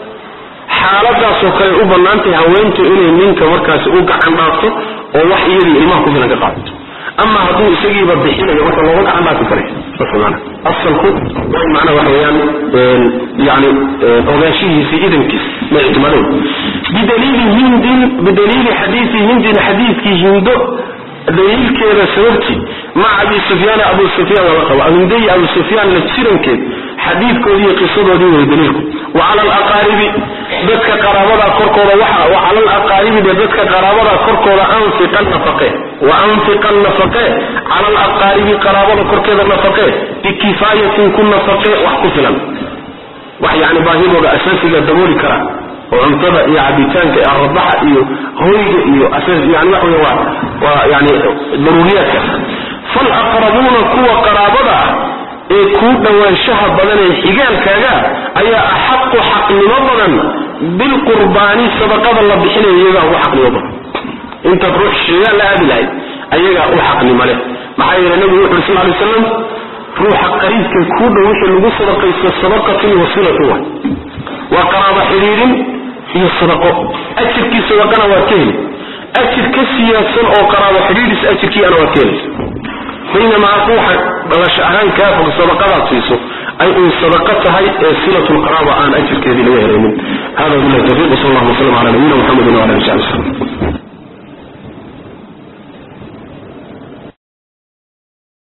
xaaladaasoo kale u bannaantay haweentu inay ninka markaasi u gacan dhaafto oo wax iyadii ilmaha ku filan ka qaadato ama hadduu isagiiba bixinayo marka looga gacan dhaafi karay saasmaana asalku waa macnaa waxa weeyaan yani ogaanshihiisi idankiis ma ictimaadon bidaliili hindin bidaliili xadiisi hindin xadiiskii hindo daliilkeeda sababtii maca abi sufyaan abu sufyaan lala qabo hindayi abu sufyaan la jirankeed xadiidkoodii iyo qisadoodii way daliilku wa cala alaqaaribi dadka qaraabada korkooda waxa wa cala alaqaaribi de dadka qaraabada korkooda anfiqan nafaqe wa anfiqan nafaqe cala alaqaaribi qaraabada korkeeda nafaqe bikifaayatin ku nafaqe wax ku filan wax yani baahidooda asaasiga dabooli kara oo cuntada iyo cabitaanka iyo aradaxa iyo hoyga iyo yani waxa wey waa waa yani daruuriyaadka falaqrabuuna kuwa qaraabada ah ee kuu dhowaanshaha badan ee xigaalkaaga ayaa axaqu xaqnimo badan bilqurbaani sadaqada la bixinaya iyagaa ugu xaqnimo badan intaad ruux shigaal la aadi lahayd ayagaa u xaqnimo leh maxaa yeele nebigu wuxu uri sal lay slam ruuxa qariibka kuu dhow wixii lagu sadaqaysto sadaqatun wasilatun wa waa qaraabo xidhiidhin iyo sadaqo ajirkii sadaqana waad ka heli ajir ka siyaadsan oo qaraabo xidhiidhis ajirkiiana waad ka helaysa baynamaa ruuxa dhalasho ahaan kaa fog sadaqadaad siiso ay uun sadaqa tahay ee silat lqaraaba aan ajirkeedii laga helaynin hada billahi tawfiq wsal allah waslam ala nabiyina muxamedin wala ali sabi wslm